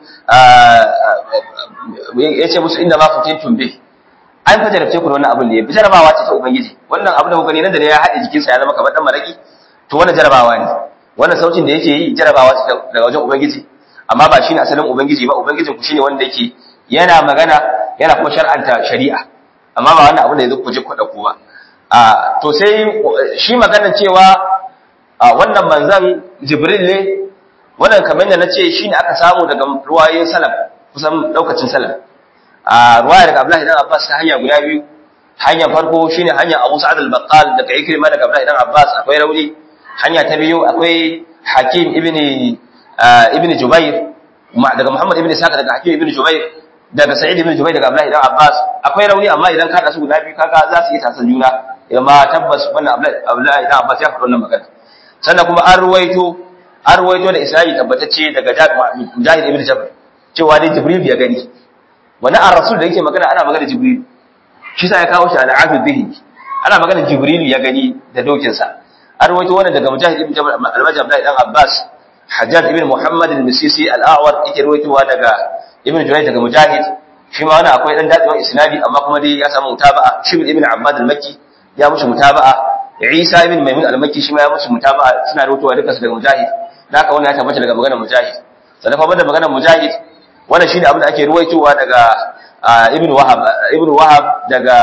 ya ce musu inda ma fitintum bi an fa jarabce ku da wannan abin da ya jarabawa ce ta ubangiji wannan abin da kuka gani nan da ya haɗe jikinsa ya zama kamar dan maraki to wannan jarabawa ne wannan sautin da yake yi jarabawa ce daga wajen ubangiji amma ba shine asalin ubangiji ba ubangijin ku shine wanda yake yana magana yana kuma shar'anta shari'a amma ba wannan abin da yanzu ku je ku da ku ba a to sai shi maganar cewa wannan manzan jibril ne wannan kamar da nace shine aka samu daga ruwayoyin salaf kusan daukacin salaf a ruwaya daga Abdullahi dan Abbas ta hanya guda biyu hanya farko shine hanya Abu Sa'ad al-Baqqal daga Ikrima daga Abdullahi dan Abbas akwai rauni hanya ta biyu akwai Hakim ibn ibn Jubair daga Muhammad ibn Sa'ad daga Hakim ibn Jubair daga Sa'id ibn Jubair daga Abdullahi dan Abbas akwai rauni amma idan ka su guda biyu kaga za su yi tasan juna amma tabbas wannan Abdullahi dan Abbas ya faɗa wannan magana sannan kuma an ruwaito an ruwaito da Isra'i tabbatacce daga Mujahid ibn Jabr cewa dai Jibril ya gani wani a rasul da yake magana ana magana Jibril shi sa ya kawo shi al'afi bihi ana magana Jibril ya gani da dokinsa an ruwaito wannan daga Mujahid ibn Jabr al-Majid Abdullahi dan Abbas Hajjaj ibn Muhammad al-Misisi al-A'war yake ruwaitowa daga Ibn Jurayj daga Mujahid shi ma wannan akwai dan dadewan isnadi amma kuma dai ya samu mutaba'a Shibl ibn Abbad al-Makki ya mushi mutaba'a Isa ibn Maimun al-Makki shi ma ya mushi mutaba'a suna ruwaitowa duka su daga Mujahid da haka wannan ya tabbata daga maganar Mujahid sannan kuma da maganar Mujahid wannan shine abin da ake ruwaitowa daga Ibn Wahab Ibn Wahab daga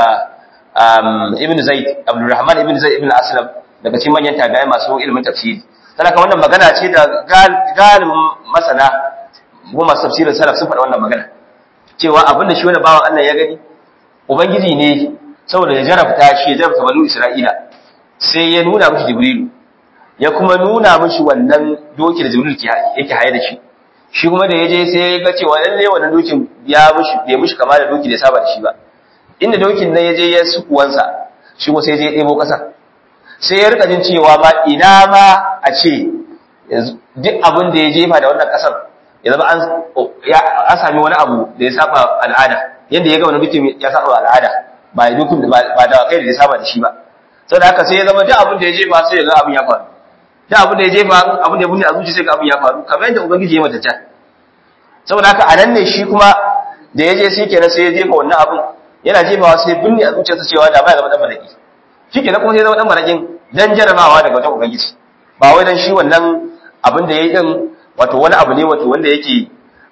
Ibn Zaid Abdurrahman ibn Zaid ibn Aslam daga cikin manyan tabi'ai masu ilimin tafsiri sannan wannan magana ce da galibin masana ko masu tafsirin salaf sun faɗa wannan magana cewa abin da shi wani bawan Allah ya gani ubangiji ne saboda ya jarabta shi ya jarabta banu Isra'ila sai ya nuna mishi Jibrilu ya kuma nuna mishi wannan doki da Jibril yake haye da shi shi kuma da yaje sai ya ga cewa lalle wannan dokin ya mishi bai mishi kama da doki da saba da shi ba inda dokin nan yaje ya sukuwansa shi kuma sai ya je ɗebo ƙasa sai ya rika jin cewa ma ina ma a ce duk abin da ya jefa da wannan ƙasar ya zama an sami wani abu da ya saba al'ada yadda ya ga wani dokin ya saba al'ada ba ya dokin ba da kai da ya saba da shi ba saboda haka sai ya zama duk abin da ya jefa sai ya ga abin ya faru duk abin da ya jefa abin da ya bunne a zuci sai ga abin ya faru kamar yadda ubangiji ya mata can saboda haka a nan ne shi kuma da ya je sai kenan sai ya jefa wannan abin yana jefawa sai binne a zuciyarsa cewa da ba ya zama dan malaki shi kenan kuma sai ya zama dan malakin dan jarabawa daga wajen ubangiji ba wai dan shi wannan abin da ya yi din wato wani abu ne wato wanda yake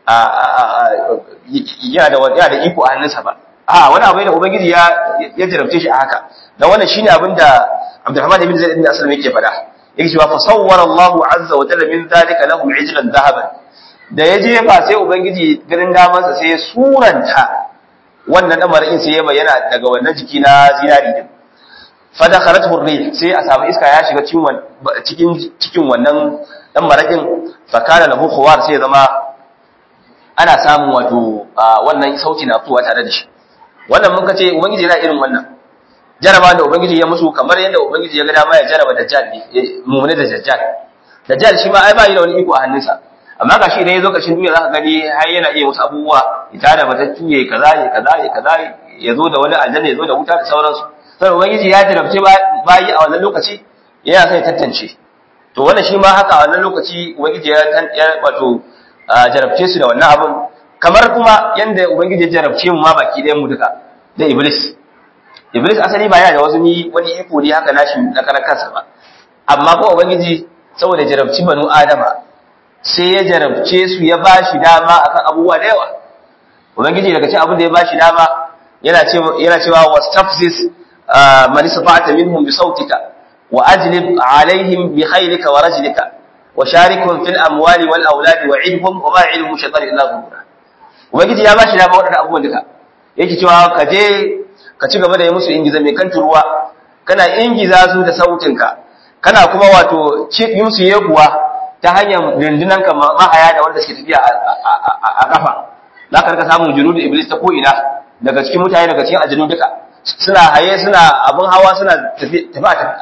yana da yana da iko a hannunsa ba a wani abu ne da ubangiji ya ya jarabce shi a haka dan wannan shine abin da Abdurrahman ibn Zaid ibn Aslam yake faɗa yake cewa fa sawwara Allahu azza wa jalla min dhalika lahum ijlan dhahaban da ya jefa sai ubangiji ganin damansa sai ya suranta wannan dan marakin sai ya bayyana daga wannan jiki na zinari din fa dakhalat hurri sai a samu iska ya shiga cikin cikin cikin wannan dan marakin fa kana lahu khuwar sai ya zama ana samun wato wannan sauti na fitowa tare da shi wannan mun kace ubangiji yana irin wannan jaraba da ubangiji ya musu kamar yadda ubangiji ya ga dama ya jaraba dajjal ne mu'mini da dajjal dajjal shi ma ai ba yi da wani iko a hannunsa amma ga shi idan ya zo ƙarshen duniya za ka gani har yana iya wasu abubuwa ita da matattu ya kaza ya kaza ya kaza ya zo da wani aljanna ya zo da wuta da sauransu sai ubangiji ya jarabce bayi a wannan lokaci yana sai tantance to wannan shi ma haka a wannan lokaci ubangiji ya wato jarabce su da wannan abun kamar kuma yanda ubangiji ya jarabce mu ma baki ɗayan mu duka da iblis iblis asali ba yana da wasu ni wani iko ne haka nashi na karan kansa ba amma ko ubangiji saboda jarabci banu adama sai ya jarabce su ya ba shi dama akan abubuwa da yawa ubangiji daga cikin abin da ya ba shi dama yana cewa yana cewa wastafzis man istata'ta minhum bi sautika wa ajlib alaihim bi khaylika wa rajlika wa sharikhum fil amwali wal auladi wa idhum wa ma ilmu shaytan illa ghurura ubangiji ya ba shi dama wadannan abubuwan duka yake cewa ka je ka ci gaba da yi musu ingiza mai kan ruwa kana ingiza su da sautinka kana kuma wato yi musu yekuwa ta hanyar rundunan ka mahaya da wanda suke tafiya a kafa za ka rika samun junu da iblis ta ko'ina daga cikin mutane daga cikin aljanu duka suna haye suna abin hawa suna tafi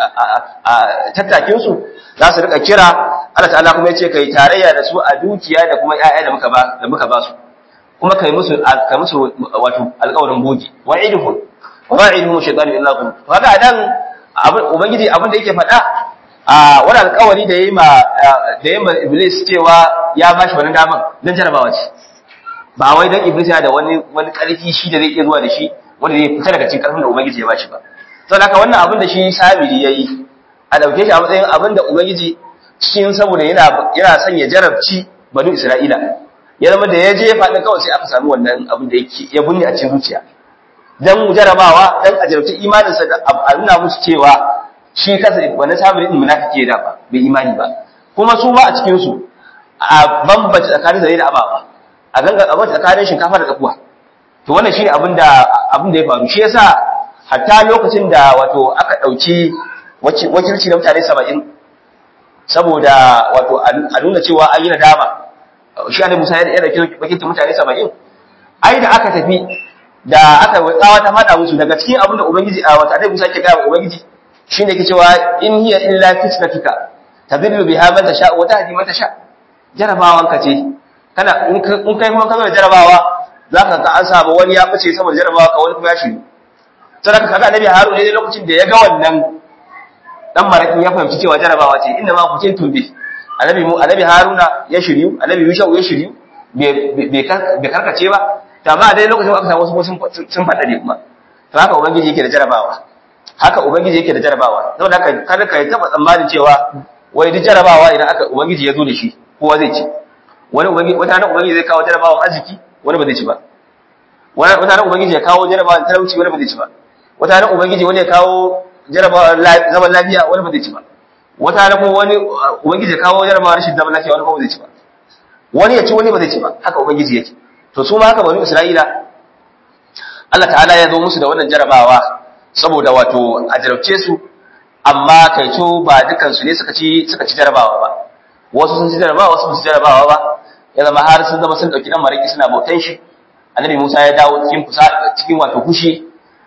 a tattakinsu za su rika kira Allah ta'ala kuma ya ce kai tarayya da su a dukiya da kuma ƴaƴa da muka ba da muka ba su kuma kai musu kai musu wato alƙawarin bogi wa'iduhum wa'iduhum shaytanu illa kum kaga adan ubangiji abin da yake faɗa a wani alkawari da yi ma da yi ma iblis cewa ya bashi wani daman don jarabawa ce ba wai don iblis ya da wani wani karfi shi da zai iya zuwa da shi wanda zai fita daga cikin karfin da ubangiji ya bashi ba saboda haka wannan abin da shi sabiri yayi a dauke shi a matsayin abin da ubangiji cikin saboda yana yana son ya jarabci banu isra'ila ya zama da ya je faɗin kawai sai aka samu wannan abin da yake ya bunne a cikin zuciya dan jarabawa dan a jarabci imaninsa da a nuna musu cewa shi kansa wani sabirin munafiki da ba bai imani ba kuma su ma a cikin su a bambance tsakanin zare da ababa a ganga a bambance tsakanin shinkafa da tsakuwa to wannan shine abin da abin da ya faru shi yasa hatta lokacin da wato aka dauki wakilci na mutane 70 saboda wato a nuna cewa an yi nadama shi annabi Musa ya dauki wakilcin mutane 70 ai da aka tafi da aka tsawa ta fada musu daga cikin abin da ubangiji a wata annabi Musa ke ga ubangiji shine yake cewa in hiya illa fitnatuka tadillu biha man tasha wa tahdi man tasha jarabawan ka ce kana in kai kuma ka zo da jarabawa zaka ga an samu wani ya fice saboda jarabawa ka wani kuma ya shiru sadaka kaga annabi Harun ne lokacin da ya ga wannan dan marakin ya fahimci cewa jarabawa ce inda ma kucin tumbi annabi mu annabi Haruna ya shiryu annabi Yushau ya shiryu bai karkace ba ta ba dai lokacin aka samu wasu sun faɗa ne kuma to haka ubangiji yake da jarabawa haka ubangiji yake da jarabawa saboda haka kada ka taba tsammanin cewa wai duk jarabawa idan aka ubangiji ya zo da shi kowa zai ci wani ubangiji wata nan ubangiji zai kawo jarabawan arziki wani ba zai ci ba wata nan ubangiji ya kawo jarabawan talauci wani ba zai ci ba wata nan ubangiji wani ya kawo jarabawan zaman lafiya wani ba zai ci ba wata nan kuma wani ubangiji ya kawo jarabawan rashin zaman lafiya wani ba zai ci ba wani ya ci wani ba zai ci ba haka ubangiji yake to su ma haka bani isra'ila Allah ta'ala ya zo musu da wannan jarabawa saboda wato a jarabce su amma kaito ba dukansu ne suka ci suka ci jarabawa ba wasu sun ci jarabawa wasu sun ci jarabawa ba ya zama har sun zama sun dauki dan mariki suna bautan shi annabi Musa ya dawo cikin kusa cikin wato kushi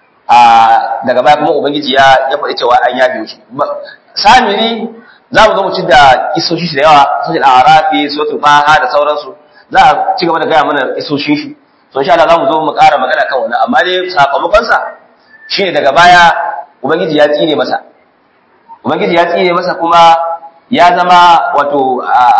a daga baya kuma ubangiji ya ya faɗi cewa an yabe shi samiri za mu zo mu ci da isoshi shi da yawa sojil arafi sotu baha da sauransu za a ci gaba da gaya mana isoshin shi so insha Allah za mu zo mu ƙara magana kan wannan amma dai sakamakon sa shine daga baya ubangiji ya tsine masa ubangiji ya tsine masa kuma ya zama wato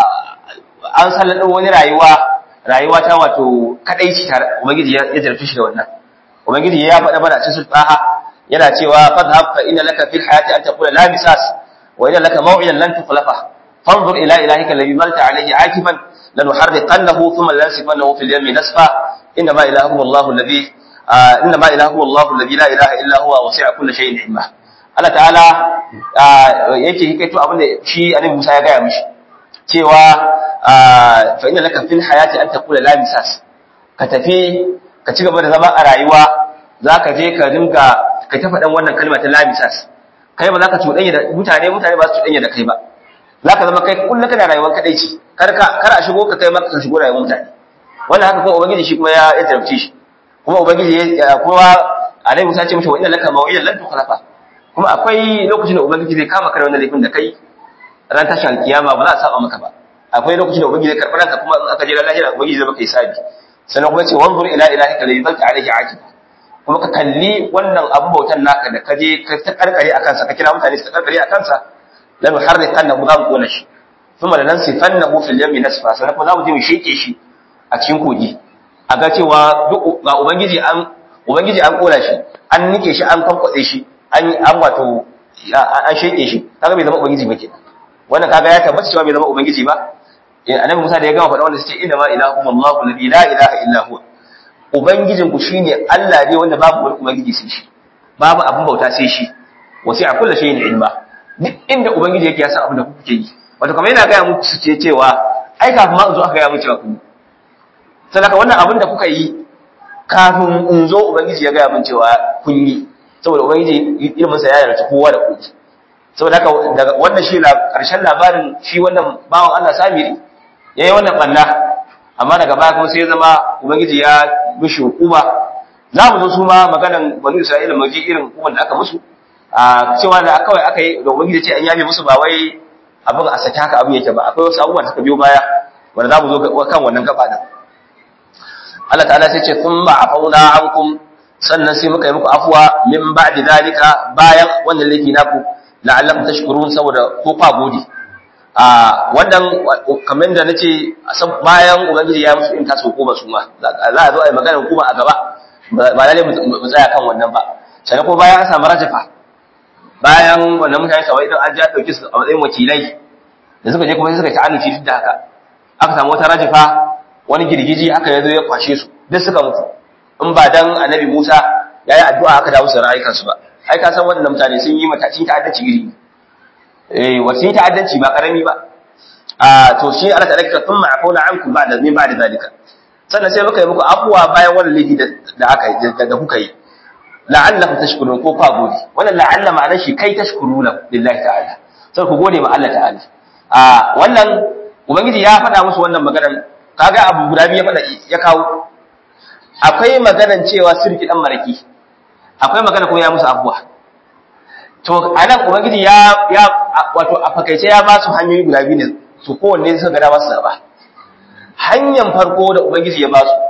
an sallado wani rayuwa rayuwa ta wato kadaici tare ubangiji ya jarfi shi da wannan ubangiji ya faɗa mana cikin sultaha yana cewa fadhhab fa inna laka fil hayati an taqula la misas wa inna laka maw'idan lan tukhlafa fanzur ila ilahika alladhi malta alayhi akiban lanuharriqannahu thumma lansifannahu fil yammi nasfa inna ma ilahukum allah alladhi inna ma ilahukum allah alladhi la ilaha illa huwa wasi'a kulli shay'in ilma Allah ta'ala yake hikaito abin da shi annabi Musa ya gaya mishi cewa fa inna laka fil hayati an taqula la misas ka tafi ka ci gaba da zama a rayuwa zaka je ka dinga ka ta faɗan wannan kalma ta labisas kai ba za ka cuɗanya da mutane mutane ba su cuɗanya da kai ba za ka zama kai kullum kana rayuwar kaɗai ce kar a shigo ka kai maka ka shigo rayuwar mutane wannan haka kuma ubangiji shi kuma ya ya tarabce shi kuma ubangiji ya kuma alai musa ce mishi wa inna laka mawilan lan tukhlafa kuma akwai lokacin da ubangiji zai kama ka da wannan laifin da kai ran tashi alkiyama ba za a saba maka ba akwai lokacin da ubangiji zai karɓi ranka kuma in aka je ran lahira ubangiji zai maka hisabi sannan kuma ce wanzur ila ilahika alladhi zalta alayhi aqiba kuma ka kalli wannan abu bautan naka da ka je ka ta karkare akan sa ka kira mutane su ta karkare akan sa lam yuharriqannahu za mu kona shi thumma lanansifannahu fil yammi nasfa sannan kuma za mu je mu sheke shi a cikin kogi a ga cewa duk ga ubangiji an ubangiji an kona shi an nike shi an kankwatse shi an an wato an sheke shi kaga bai zama ubangiji ba kenan wannan kaga ya tabbata cewa bai zama ubangiji ba annabi Musa da ya gama faɗa wanda suke inna ma ilahukum Allahu alladhi la ilaha illa huwa ubangijin ku shine Allah ne wanda babu wani ubangiji sai shi babu abin bauta sai shi wasi'a kullu shay'in ilma duk inda ubangiji yake ya san abin da kuke yi wato kamar yana gaya muku ce cewa ai kafin ma in zo aka gaya muku cewa ku sadaka wannan abin da kuka yi kafin in zo ubangiji ya gaya min cewa kun yi saboda ubangiji ilmin sa ya yarda kowa da ku saboda haka daga wannan shi karshen labarin shi wannan bawan Allah Samiri yayi wannan banna amma daga baya kuma sai ya zama ubangiji ya mishi hukuma za mu zo su ma maganan bani Isra'ila mu ji irin hukuman da aka musu a cewa da kawai aka yi da ubangiji ce an yabe musu ba wai abin a saki haka abin yake ba akwai wasu abubuwan da suka biyo baya wanda za mu zo kan wannan gaba da Allah ta'ala sai ce kun ba afauna ankum sannan sai muka yi muku afuwa min ba'di zalika bayan wannan laifi naku la'allakum tashkurun saboda ko kwa gode a wannan kamar da nace bayan ubangiji ya musu in tasu hukuma su ma za a zo a yi magana hukuma a gaba ba lalle mu tsaya kan wannan ba sannan ko bayan an samu rajafa bayan wannan mutane sawai idan an ja dauki su a matsayin wakilai da suka je kuma sai suka ta'annuci duk da haka aka samu wata rajafa wani girgiji haka ya zo ya kwashe su duk suka mutu in ba dan annabi Musa ya yi addu'a aka dawo su rayukansu ba ai ka san wannan mutane sun yi matacin ta'addanci iri eh wasu yi ta'addanci ba karami ba a to shi Allah ta dakka thumma afuna ankum ba'da min ba'da zalika sannan sai muka yi muku afuwa bayan wannan laifi da aka da kuka yi la'allakum tashkurun ko kwa gode wannan la'alla ma'anar shi kai tashkuruna lillahi ta'ala sai ku gode ma Allah ta'ala a wannan ubangiji ya faɗa musu wannan maganar kaga abu guda biyu ya faɗa ya kawo akwai maganar cewa sirki dan maraki akwai magana kuma ya musu abuwa to anan ubangiji ya ya wato a fakaice ya ba su hanyoyi guda biyu ne su kowanne suka ga masu zaba hanyar farko da ubangiji ya ba su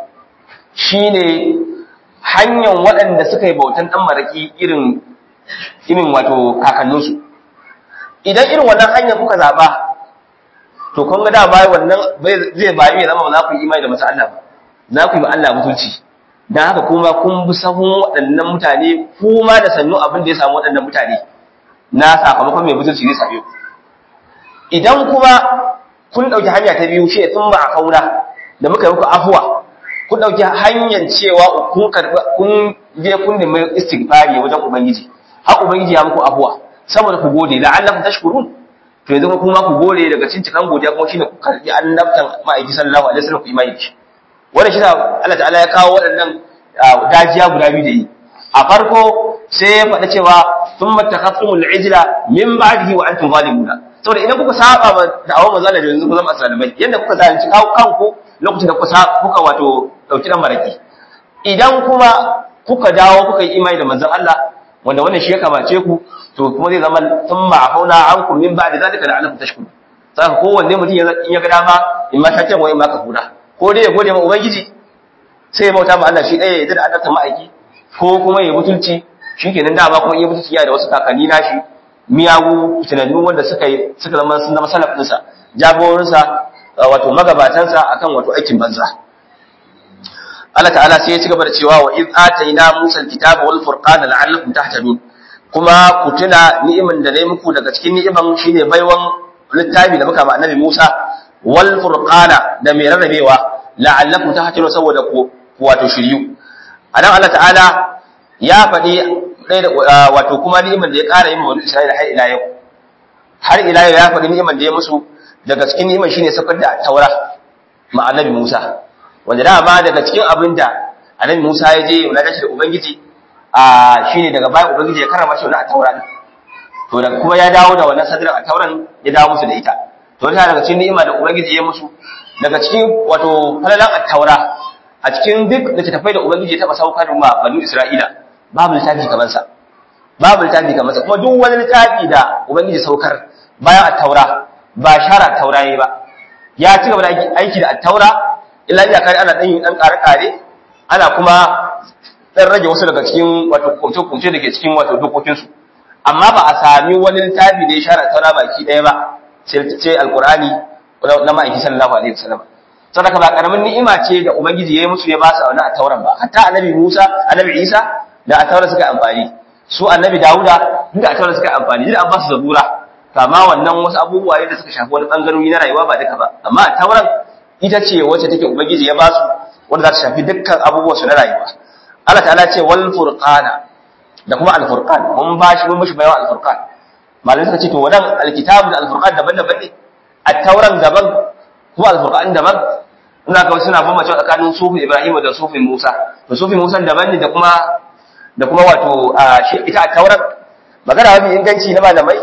shine hanyar waɗanda suka yi bautan dan maraki irin irin wato kakanninsu idan irin wannan hanyar kuka zaba to kun ga da bai wannan zai bayu ya zama ba za ku yi imani da masu Allah ba za ku yi Allah mutunci dan haka kuma kun bi sahun waɗannan mutane kuma da sannu abin da ya samu waɗannan mutane na sakamakon mai mutunci zai same ku idan kuma kun ɗauki hanya ta biyu shi tun ba a kauna da muka yi muku afuwa kun ɗauki hanyar cewa kun karɓi kun je kun nemi istighfari wajen ubangiji har ubangiji ya muku afuwa saboda ku gode la'allakum tashkurun to yanzu kuma ku gode daga cikin cikan godiya kuma shine ku karbi annabtan ma'aiki sallallahu alaihi wasallam ku imani shi wannan shi Allah ta'ala ya kawo waɗannan dajiya guda biyu da yi a farko sai ya faɗa cewa thumma takhatumul ijla min ba'dihi wa antum zalimuna saboda idan kuka saba ma da'awar manzo da yanzu ku zama asalimai yanda kuka zalunci kawo kanku lokacin da kuka kuka wato dauki dan maraki idan kuma kuka dawo kuka yi imani da manzon Allah wanda wannan shi ya kamace ku to kuma zai zama thumma afauna ankum min ba'di zalika la'allakum tashkurun saka kowanne mutum in ya ga dama in ma shakken wa in ma kafura ko dai ya gode ma ubangiji sai ya bauta ma Allah shi ɗaya ya yarda da annabta ma'aiki ko kuma ya mutunci shikenan dama kuma iya mutunci yana da wasu kakanni nashi miyagu tunannu wanda suka yi suka zama sun zama salaf ɗinsa jagorinsa wato magabatansa akan wato aikin banza Allah ta'ala sai ya ci gaba da cewa wa iz atayna Musa al-kitaba wal furqana la'allakum tahtadun kuma ku tuna ni'imin da nayi muku daga cikin ni'iman shine baiwan littafi da muka ba annabi Musa wal furqana da mai rarrabewa la'allakum tahtadun saboda ku wato shiryu anan Allah ta'ala ya faɗi wato kuma ni'iman da ya ƙara yi wa Isra'ila har ila yau har ila yau ya faɗi ni'iman da ya musu daga cikin ni'iman shine sakar da taura ma annabi Musa wanda dama daga cikin abin da annabi Musa ya je ya dace da ubangiji a shine daga baya ubangiji ya karama shi wannan taura to da kuma ya dawo da wannan sadirin a tauran ya dawo musu da ita to ta daga cikin ni'ima da ubangiji ya musu daga cikin wato falalan at-taura a cikin duk da tafai da ubangiji ya taba saukar ma banu Isra'ila babu littafi kamar sa babu littafi kamar sa kuma duk wani littafi da ubangiji saukar bayan at-taura ba shara taura yayi ba ya ci gaba da aiki da at-taura illa iya kare ana dan yin dan kare kare ana kuma dan rage wasu daga cikin wato kumce kumce da ke cikin wato dokokin su amma ba a sami wani littafi da ya shara taura baki daya ba sai alqur'ani na ma'aiki sallallahu alaihi wasallam sadaka ba karamin ni'ima ce da ubangiji yayi musu ya ba su wannan tauran ba hatta annabi Musa annabi Isa da a taura suka amfani su annabi Dawuda duk a taura suka amfani duk an ba su zabura kama wannan wasu abubuwa ne da suka shafi wani bangarori na rayuwa ba duka ba amma a tauran ita ce wacce take ubangiji ya ba su wanda za ta shafi dukkan abubuwan su na rayuwa Allah ta'ala ce wal furqana da kuma al furqan mun ba shi mun mishi bayan al furqan malamai suka ce to wannan alkitabu da al furqan daban-daban ne a tauran daban kuma al furqan daban ina ga suna bambance tsakanin sufi Ibrahim da sufi Musa to sufi Musa daban ne da kuma da kuma wato ita a tauran magana mafi inganci na malamai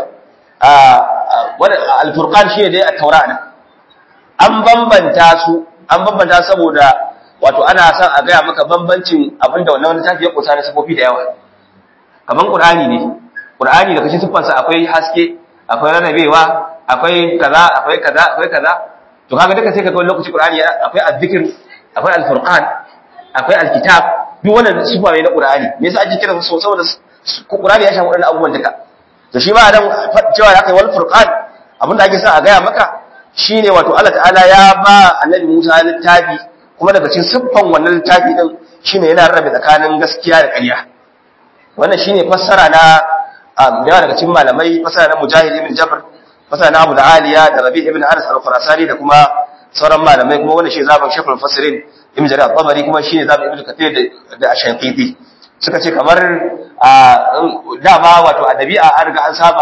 al-furqan shi ne dai a taura nan an bambanta su an bambanta saboda wato ana son a gaya maka bambancin abinda wannan wani tafi ya kusa na sifofi da yawa kaman qur'ani ne qur'ani da kashin siffansa akwai haske akwai rarrabewa akwai kaza akwai kaza akwai kaza to kaga duka sai kaga wani lokaci qur'ani akwai az-zikr akwai al-furqan akwai al-kitab duk wannan sifa ne na qur'ani me yasa ake kira su saboda qur'ani ya shafi wadannan abubuwan duka to shi ma dan cewa ya kai wal furqan abinda ake son a gaya maka shine wato Allah ta'ala ya ba annabi Musa littafi kuma daga cikin siffan wannan littafi din shine yana rabe tsakanin gaskiya da ƙarya wannan shine fassara na da yawa daga cikin malamai fassara na Mujahid ibn Jabr fassara na Abu Aliya da Rabi ibn Anas al-Khurasani da kuma sauran malamai kuma wannan shi zaban Shaykhul Mufassirin Ibn Jarir al-Tabari kuma shine zaban Ibn Kathir da Ash-Shanqiti suka ce kamar dama wato a dabi'a an riga an saba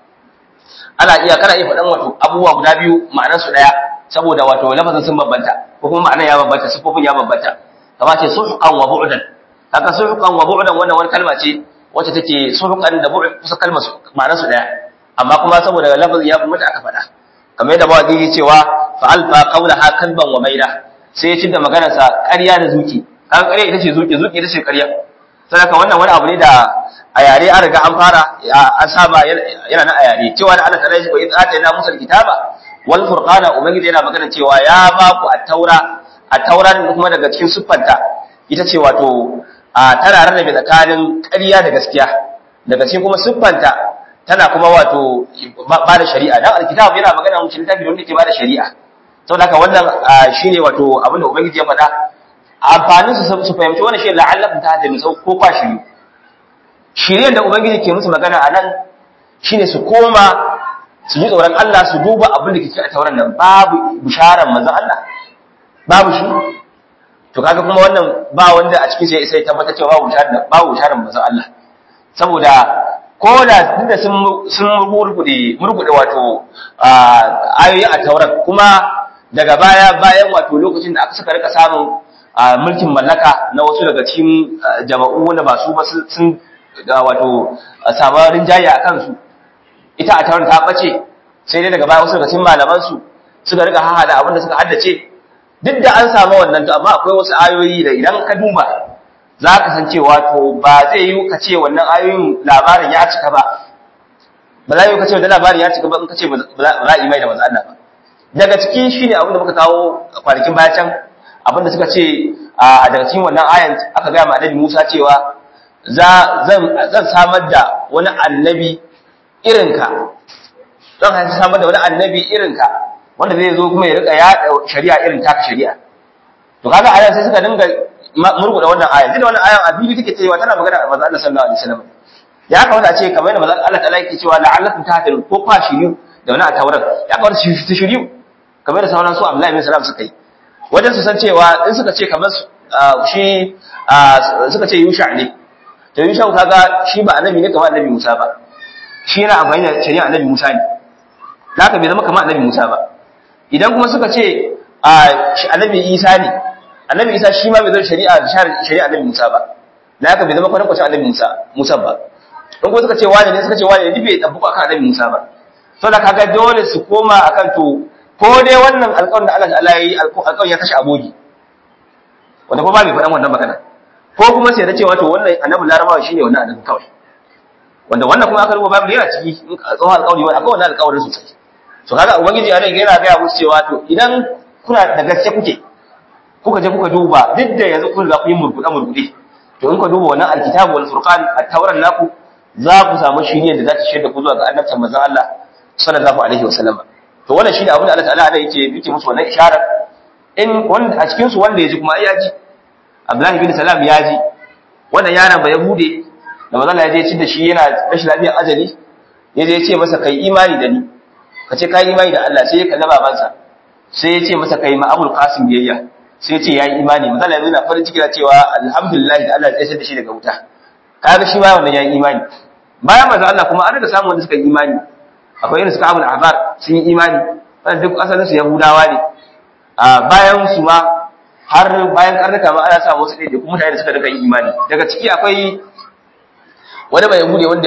ana iya kana iya faɗan wato abubuwa guda biyu ma'anar su daya saboda wato lafazin sun bambanta ko kuma ma'anar ya bambanta sifofin ya bambanta kamar ce suhqan wa bu'dan haka suhqan wa bu'dan wannan wani kalma ce wacce take suhqan da bu'd kusa kalmar su ma'anar su daya amma kuma saboda lafazin ya bambanta aka faɗa kamar yadda mawaki yake cewa fa alfa qawlaha kalban wa maida sai ya cinda maganar sa ƙarya da zuki kan ƙarya ita ce zuki zuki ita ce ƙarya saboda wannan wani abu ne da a yare an riga an fara an saba yana na a yare cewa da Allah ta rashi wa idza atayna musa alkitaba wal furqana ubangiji yana magana cewa ya ba ku at-taura at-taura kuma daga cikin siffanta ita ce wato tana rarrabe tsakanin ƙarya da gaskiya daga cikin kuma siffanta tana kuma wato ba da shari'a dan alkitab yana magana mun littafi wanda ke ba da shari'a saboda haka wannan shine wato abin da ubangiji ya faɗa amfanin su su fahimci wannan shi la'allakum tahtadun ko kwa shiri shiryen da ubangiji ke musu magana a nan shine su koma su ji tsoron Allah su duba abin da ke cikin tauran nan babu bisharar manzon Allah babu shi to kaga kuma wannan ba wanda a cikin sai sai tabbatar cewa babu bisharar babu bisharar manzon Allah saboda ko da tunda sun sun murgude murgude wato ayoyi a tauran kuma daga baya bayan wato lokacin da aka saka rika samun mulkin mallaka na wasu daga cikin jama'u wanda ba su ba sun da wato samarin jayi a kansu ita a taron ta bace sai dai daga baya wasu daga cikin malaman su suka riga hahada abin da suka haddace duk da an samu wannan to amma akwai wasu ayoyi da idan ka duba za ka san cewa to ba zai yi ka ce wannan ayoyin labarin ya cika ba ba za yi ka ce wannan labarin ya cika ba in ka ce ba za a yi mai da manzo Allah ba daga cikin shine abin da muka kawo kwanakin baya can abin da suka ce a daga cikin wannan ayan aka ga ma Annabi Musa cewa zan samar da wani annabi irinka don haifi samar da wani annabi irinka wanda zai zo kuma ya rika yaɗa shari'a irin taka shari'a to kaga ayan sai suka dinga murguda wannan ayan duk wannan ayan a bibi take cewa tana magana da manzo Allah sallallahu alaihi wasallam ya kamata a ce kamar yadda manzo Allah ta'ala yake cewa la'allakum tahtadun ko fa shiriyu da wani a tauran ya kamata su shiriyu kamar da sauran su Abdullahi bin Salam suka yi wajen su san cewa in suka ce kamar shi suka ce Yusha ne to Yusha kaga shi ba annabi ne kamar annabi Musa ba shi yana amfani da shari'a annabi Musa ne haka bai zama kamar annabi Musa ba idan kuma suka ce annabi Isa ne annabi isa shi ma bai zo shari'a shari'a annabi musa ba na haka bai zama kwanan kwacin annabi musa musa ba in ko suka ce wani ne suka ce wani ne bai dabbuka akan annabi musa ba to da kaga dole su koma akan to ko dai wannan alƙawarin da Allah ta'ala yayi alƙawarin ya kashe abogi wanda kuma bai faɗan wannan magana ko kuma sai da cewa to wannan annabi larabawa shine wannan annabi kawai wanda wannan kuma aka rubuta babu yana ciki tsohon alƙawari wani akwai wannan alƙawarin sosai to kaga ubangiji a nan yana gaya musu cewa to idan kuna da gaske kuke kuka je kuka duba duk da yanzu kun ga kun yi murguɗe murguɗe to in ka duba wannan alkitabu wal furqan at-tauran naku za ku samu shiriyar da za ta shaida ku zuwa ga annabtan manzon Allah sallallahu alaihi wasallam to wannan shine abin da Allah ta'ala yake yake musu wannan isharar in wanda a cikin su wanda ya ji kuma ai ya ji Abdullahi bin Salam ya ji wannan yaron ba ya bude da manzon Allah ya je ci da shi yana rashin lafiyar ajali ya je ya ce masa kai imani da ni ka ce kai imani da Allah sai ya kalli babansa sai ya ce masa kai ma Abul Qasim biyayya sai ya ce yayi imani manzon Allah yana farin ciki da cewa alhamdulillah da Allah ya tsaya da shi daga wuta kaga shi ma wannan yayi imani bayan manzon Allah kuma an riga samu wanda suka yi imani akwai irin suka Abul Ahbar sun yi imani wannan duk asalin su Yahudawa ne a bayan su ma har bayan karnuka ma ana samu wasu ɗaiɗaiku mutane da suka daga yin imani daga ciki akwai wani mai yahudi wanda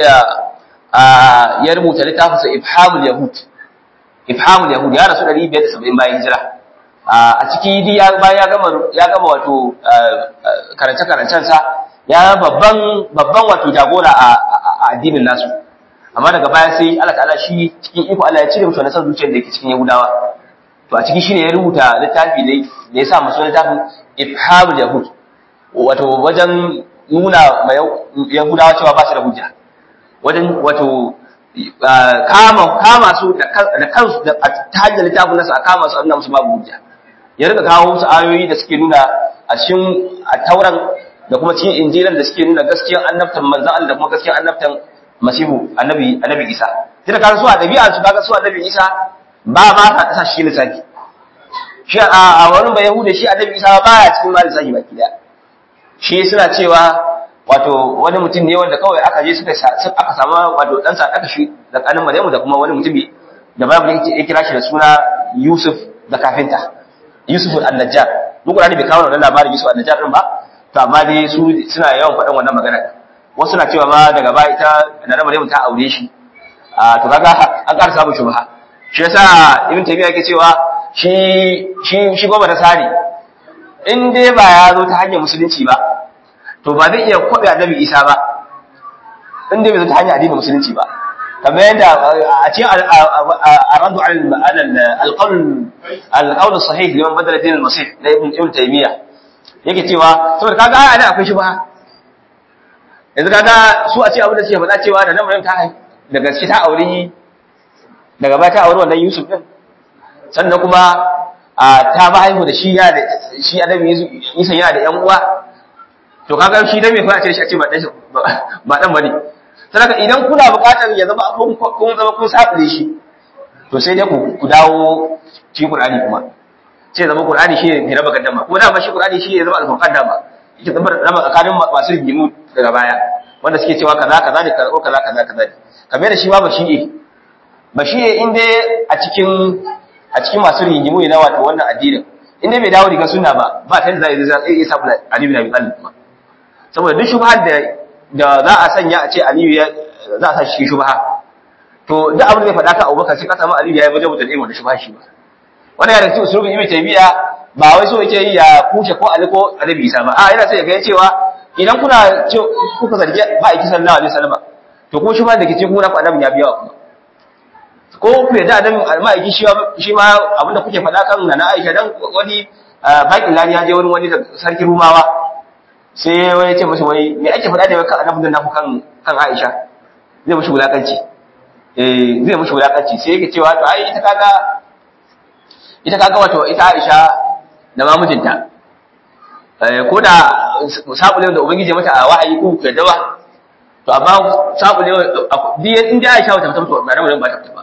ya rubuta littafinsa ifhamul yahud ifhamul yahud ya rasu 570 bayan hijira a ciki di ya bayan ya gama ya gama wato karance karancen sa ya babban babban wato jagora a addinin nasu amma daga baya sai Allah ta'ala shi cikin iko Allah ya cire musu wannan san zuciyar da yake cikin Yahudawa to a ciki shine ya rubuta littafi da ya sa masu littafin ifhamul yahud wato wajen nuna yahudawa cewa ba su da hujja wajen wato kama kama su da kansu da ta hanyar littafin nasu a kama su a nuna musu babu hujja ya rika kawo musu ayoyi da suke nuna a cikin tauran da kuma cikin injilan da suke nuna gaskiyar annabtan manzan Allah da kuma gaskiyar annabtan masihu annabi annabi Isa tunda kaga su a dabi'a su kaga su annabi Isa ba ma ka sa shi lissafi shi a wani ba yahuda shi annabi Isa ba ya cikin ma lissafi baki daya shi suna cewa wato wani mutum ne wanda kawai aka je suka aka samu wato dan sa aka shi da kanin Maryamu da kuma wani mutumi da Bible yake ya kira shi da suna Yusuf da kafinta Yusuf al-Najjar duk Qur'ani bai kawo wannan labarin Yusuf al-Najjar din ba to amma dai su suna yawan faɗan wannan magana wasu na cewa ma daga baya ita da Maryamu ta aure shi a to kaga an ƙara samun shubha shi yasa Ibn Taymiyyah yake cewa shi shi shi goma da sari in dai ba ya zo ta hanyar musulunci ba to ba zai iya kwaɓe annabi isa ba in dai bai zo ta hanyar addinin musulunci ba kamar yadda a cikin aradu alƙaunin sahih liman badala dinin masih na ibn ibn taymiya yake cewa saboda kaga ai ana akwai shi ba yanzu kaga su a ce abin da suke faɗa cewa da nan Maryam ta hai da gaske ta auri daga baya ta auri wannan Yusuf din sannan kuma ta ba haihu da shi ya da shi annabi Isa yana da ƴan uwa to kaga shi dan me fa ce shi a ce ba dan ba dan bane saboda idan kuna buƙatar ya zama kun kun zama kun sabule shi to sai dai ku ku dawo cikin Qur'ani kuma sai zama Qur'ani shi ne raba gaddama kuma dama shi Qur'ani shi ne zama al-Qur'an dama yake zama raba tsakanin masu rigimu daga baya wanda suke cewa kaza kaza ne kaza kaza kaza kaza ne kamar da shi ma ba shi ba shi in dai a cikin a cikin masu rigimu ne na wato wannan addinin in dai bai dawo daga sunna ba ba ta da zai iya sabu Ali bin Abi Talib kuma saboda duk shubhar da da za a sanya a ce Aliyu ya za a sa shi shubha to duk abin da zai faɗa ka Abubakar sai ka samu Aliyu ya yi wajen mutum wanda shubha shi ba wannan ya dace usulubin Ibn Taymiya ba wai so yake yi ya kushe ko Ali ko Annabi Isa ba a yana sai ya ga cewa idan kuna ce kuka zargi ba a kisan sallallahu alaihi wasallam to ko shubha da ke cikin kuna ku Annabi ya biya kuma ko ku yadda adam ma'aiki shi ma abinda kuke faɗa kan na Aisha dan wani bakin lani ya je wani wani da sarki Rumawa sai wani ce masa wani me ake faɗa da kan annabin naku kan kan Aisha zai mushi wulakanci eh zai mushi wulakanci sai yake cewa to ai ita kaga ita kaga wato ita Aisha da mamujinta eh ko da sabulin da ubangiji mata a wa'ayi ku ku yadda ba to amma sabulin in dai Aisha ta fita to ba ba ta fita ba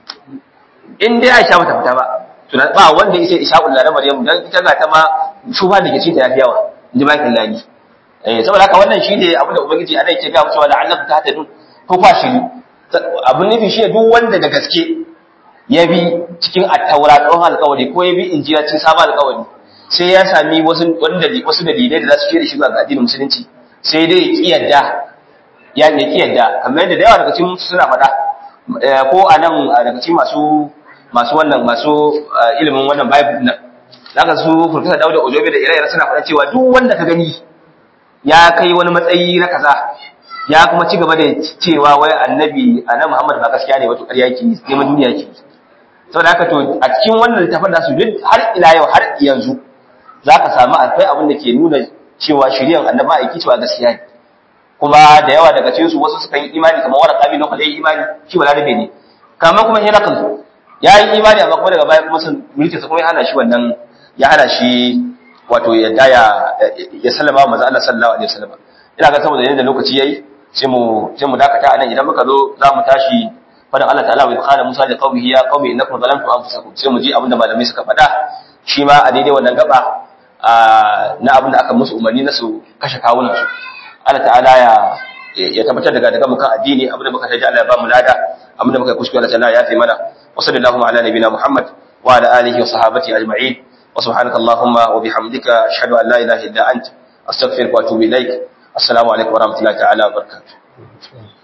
in dai Aisha bata fita ba to ba wanda yake Ishaqul da Maryam dan ita ga ta ma shuba da ke cikin ta yafi yawa inji bakin lani eh saboda haka wannan shine abin da ubangiji ana yake ga mu cewa la'allakum tahtadun ko kwa shi abin nufi shi duk wanda da gaske ya bi cikin at-taura tsohon alƙawari ko ya bi injila cikin sabon alƙawari sai ya sami wasu wanda wasu dalilai da za su shirye shi ga addinin musulunci sai dai ya kiyarda ya ya kiyarda kamar yadda da yawa daga cikin suna faɗa ko a nan daga cikin masu masu wannan masu ilimin wannan bible nan zaka su Professor Dauda Ojobe da ire-ire suna faɗa cewa duk wanda ka gani ya kai wani matsayi na kaza ya kuma ci gaba da cewa wai annabi annabi Muhammad ba gaskiya ne wato ƙarya yake neman duniya yake saboda haka to a cikin wannan littafin da su duk har ila yau har yanzu zaka samu akwai abin da ke nuna cewa shari'ar annabi aiki cewa gaskiya ne kuma da yawa daga cikin su wasu suka yi imani kamar wani kabi na kwalai imani shi balarabe ne kamar kuma Herakl ya yi imani amma kuma daga baya kuma sun mulki sa kuma ya hana shi wannan ya hana shi wato ya daya ya sallama wa manzo Allah sallallahu alaihi wasallam ina ga saboda yanda lokaci yayi sai mu sai mu dakata anan idan muka zo za mu tashi fadan Allah ta'ala wa qala Musa li qaumihi ya qaumi innakum zalamtum anfusakum sai mu ji abinda malamai suka faɗa shi ma a daidai wannan gaba na abinda aka musu umarni na su kashe kawunan su Allah ta'ala ya ya tabbatar daga daga mukan addini abinda muka taji Allah ya ba mu lada abinda muka kuskure Allah ta'ala ya fi mana wa sallallahu ala nabina Muhammad wa ala alihi wa sahabati ajma'in wa subhanaka allahumma wa bihamdika ashhadu an la ilaha illa anta astaghfiruka wa atubu ilaik assalamu alaikum wa rahmatullahi ta'ala wa barakatuh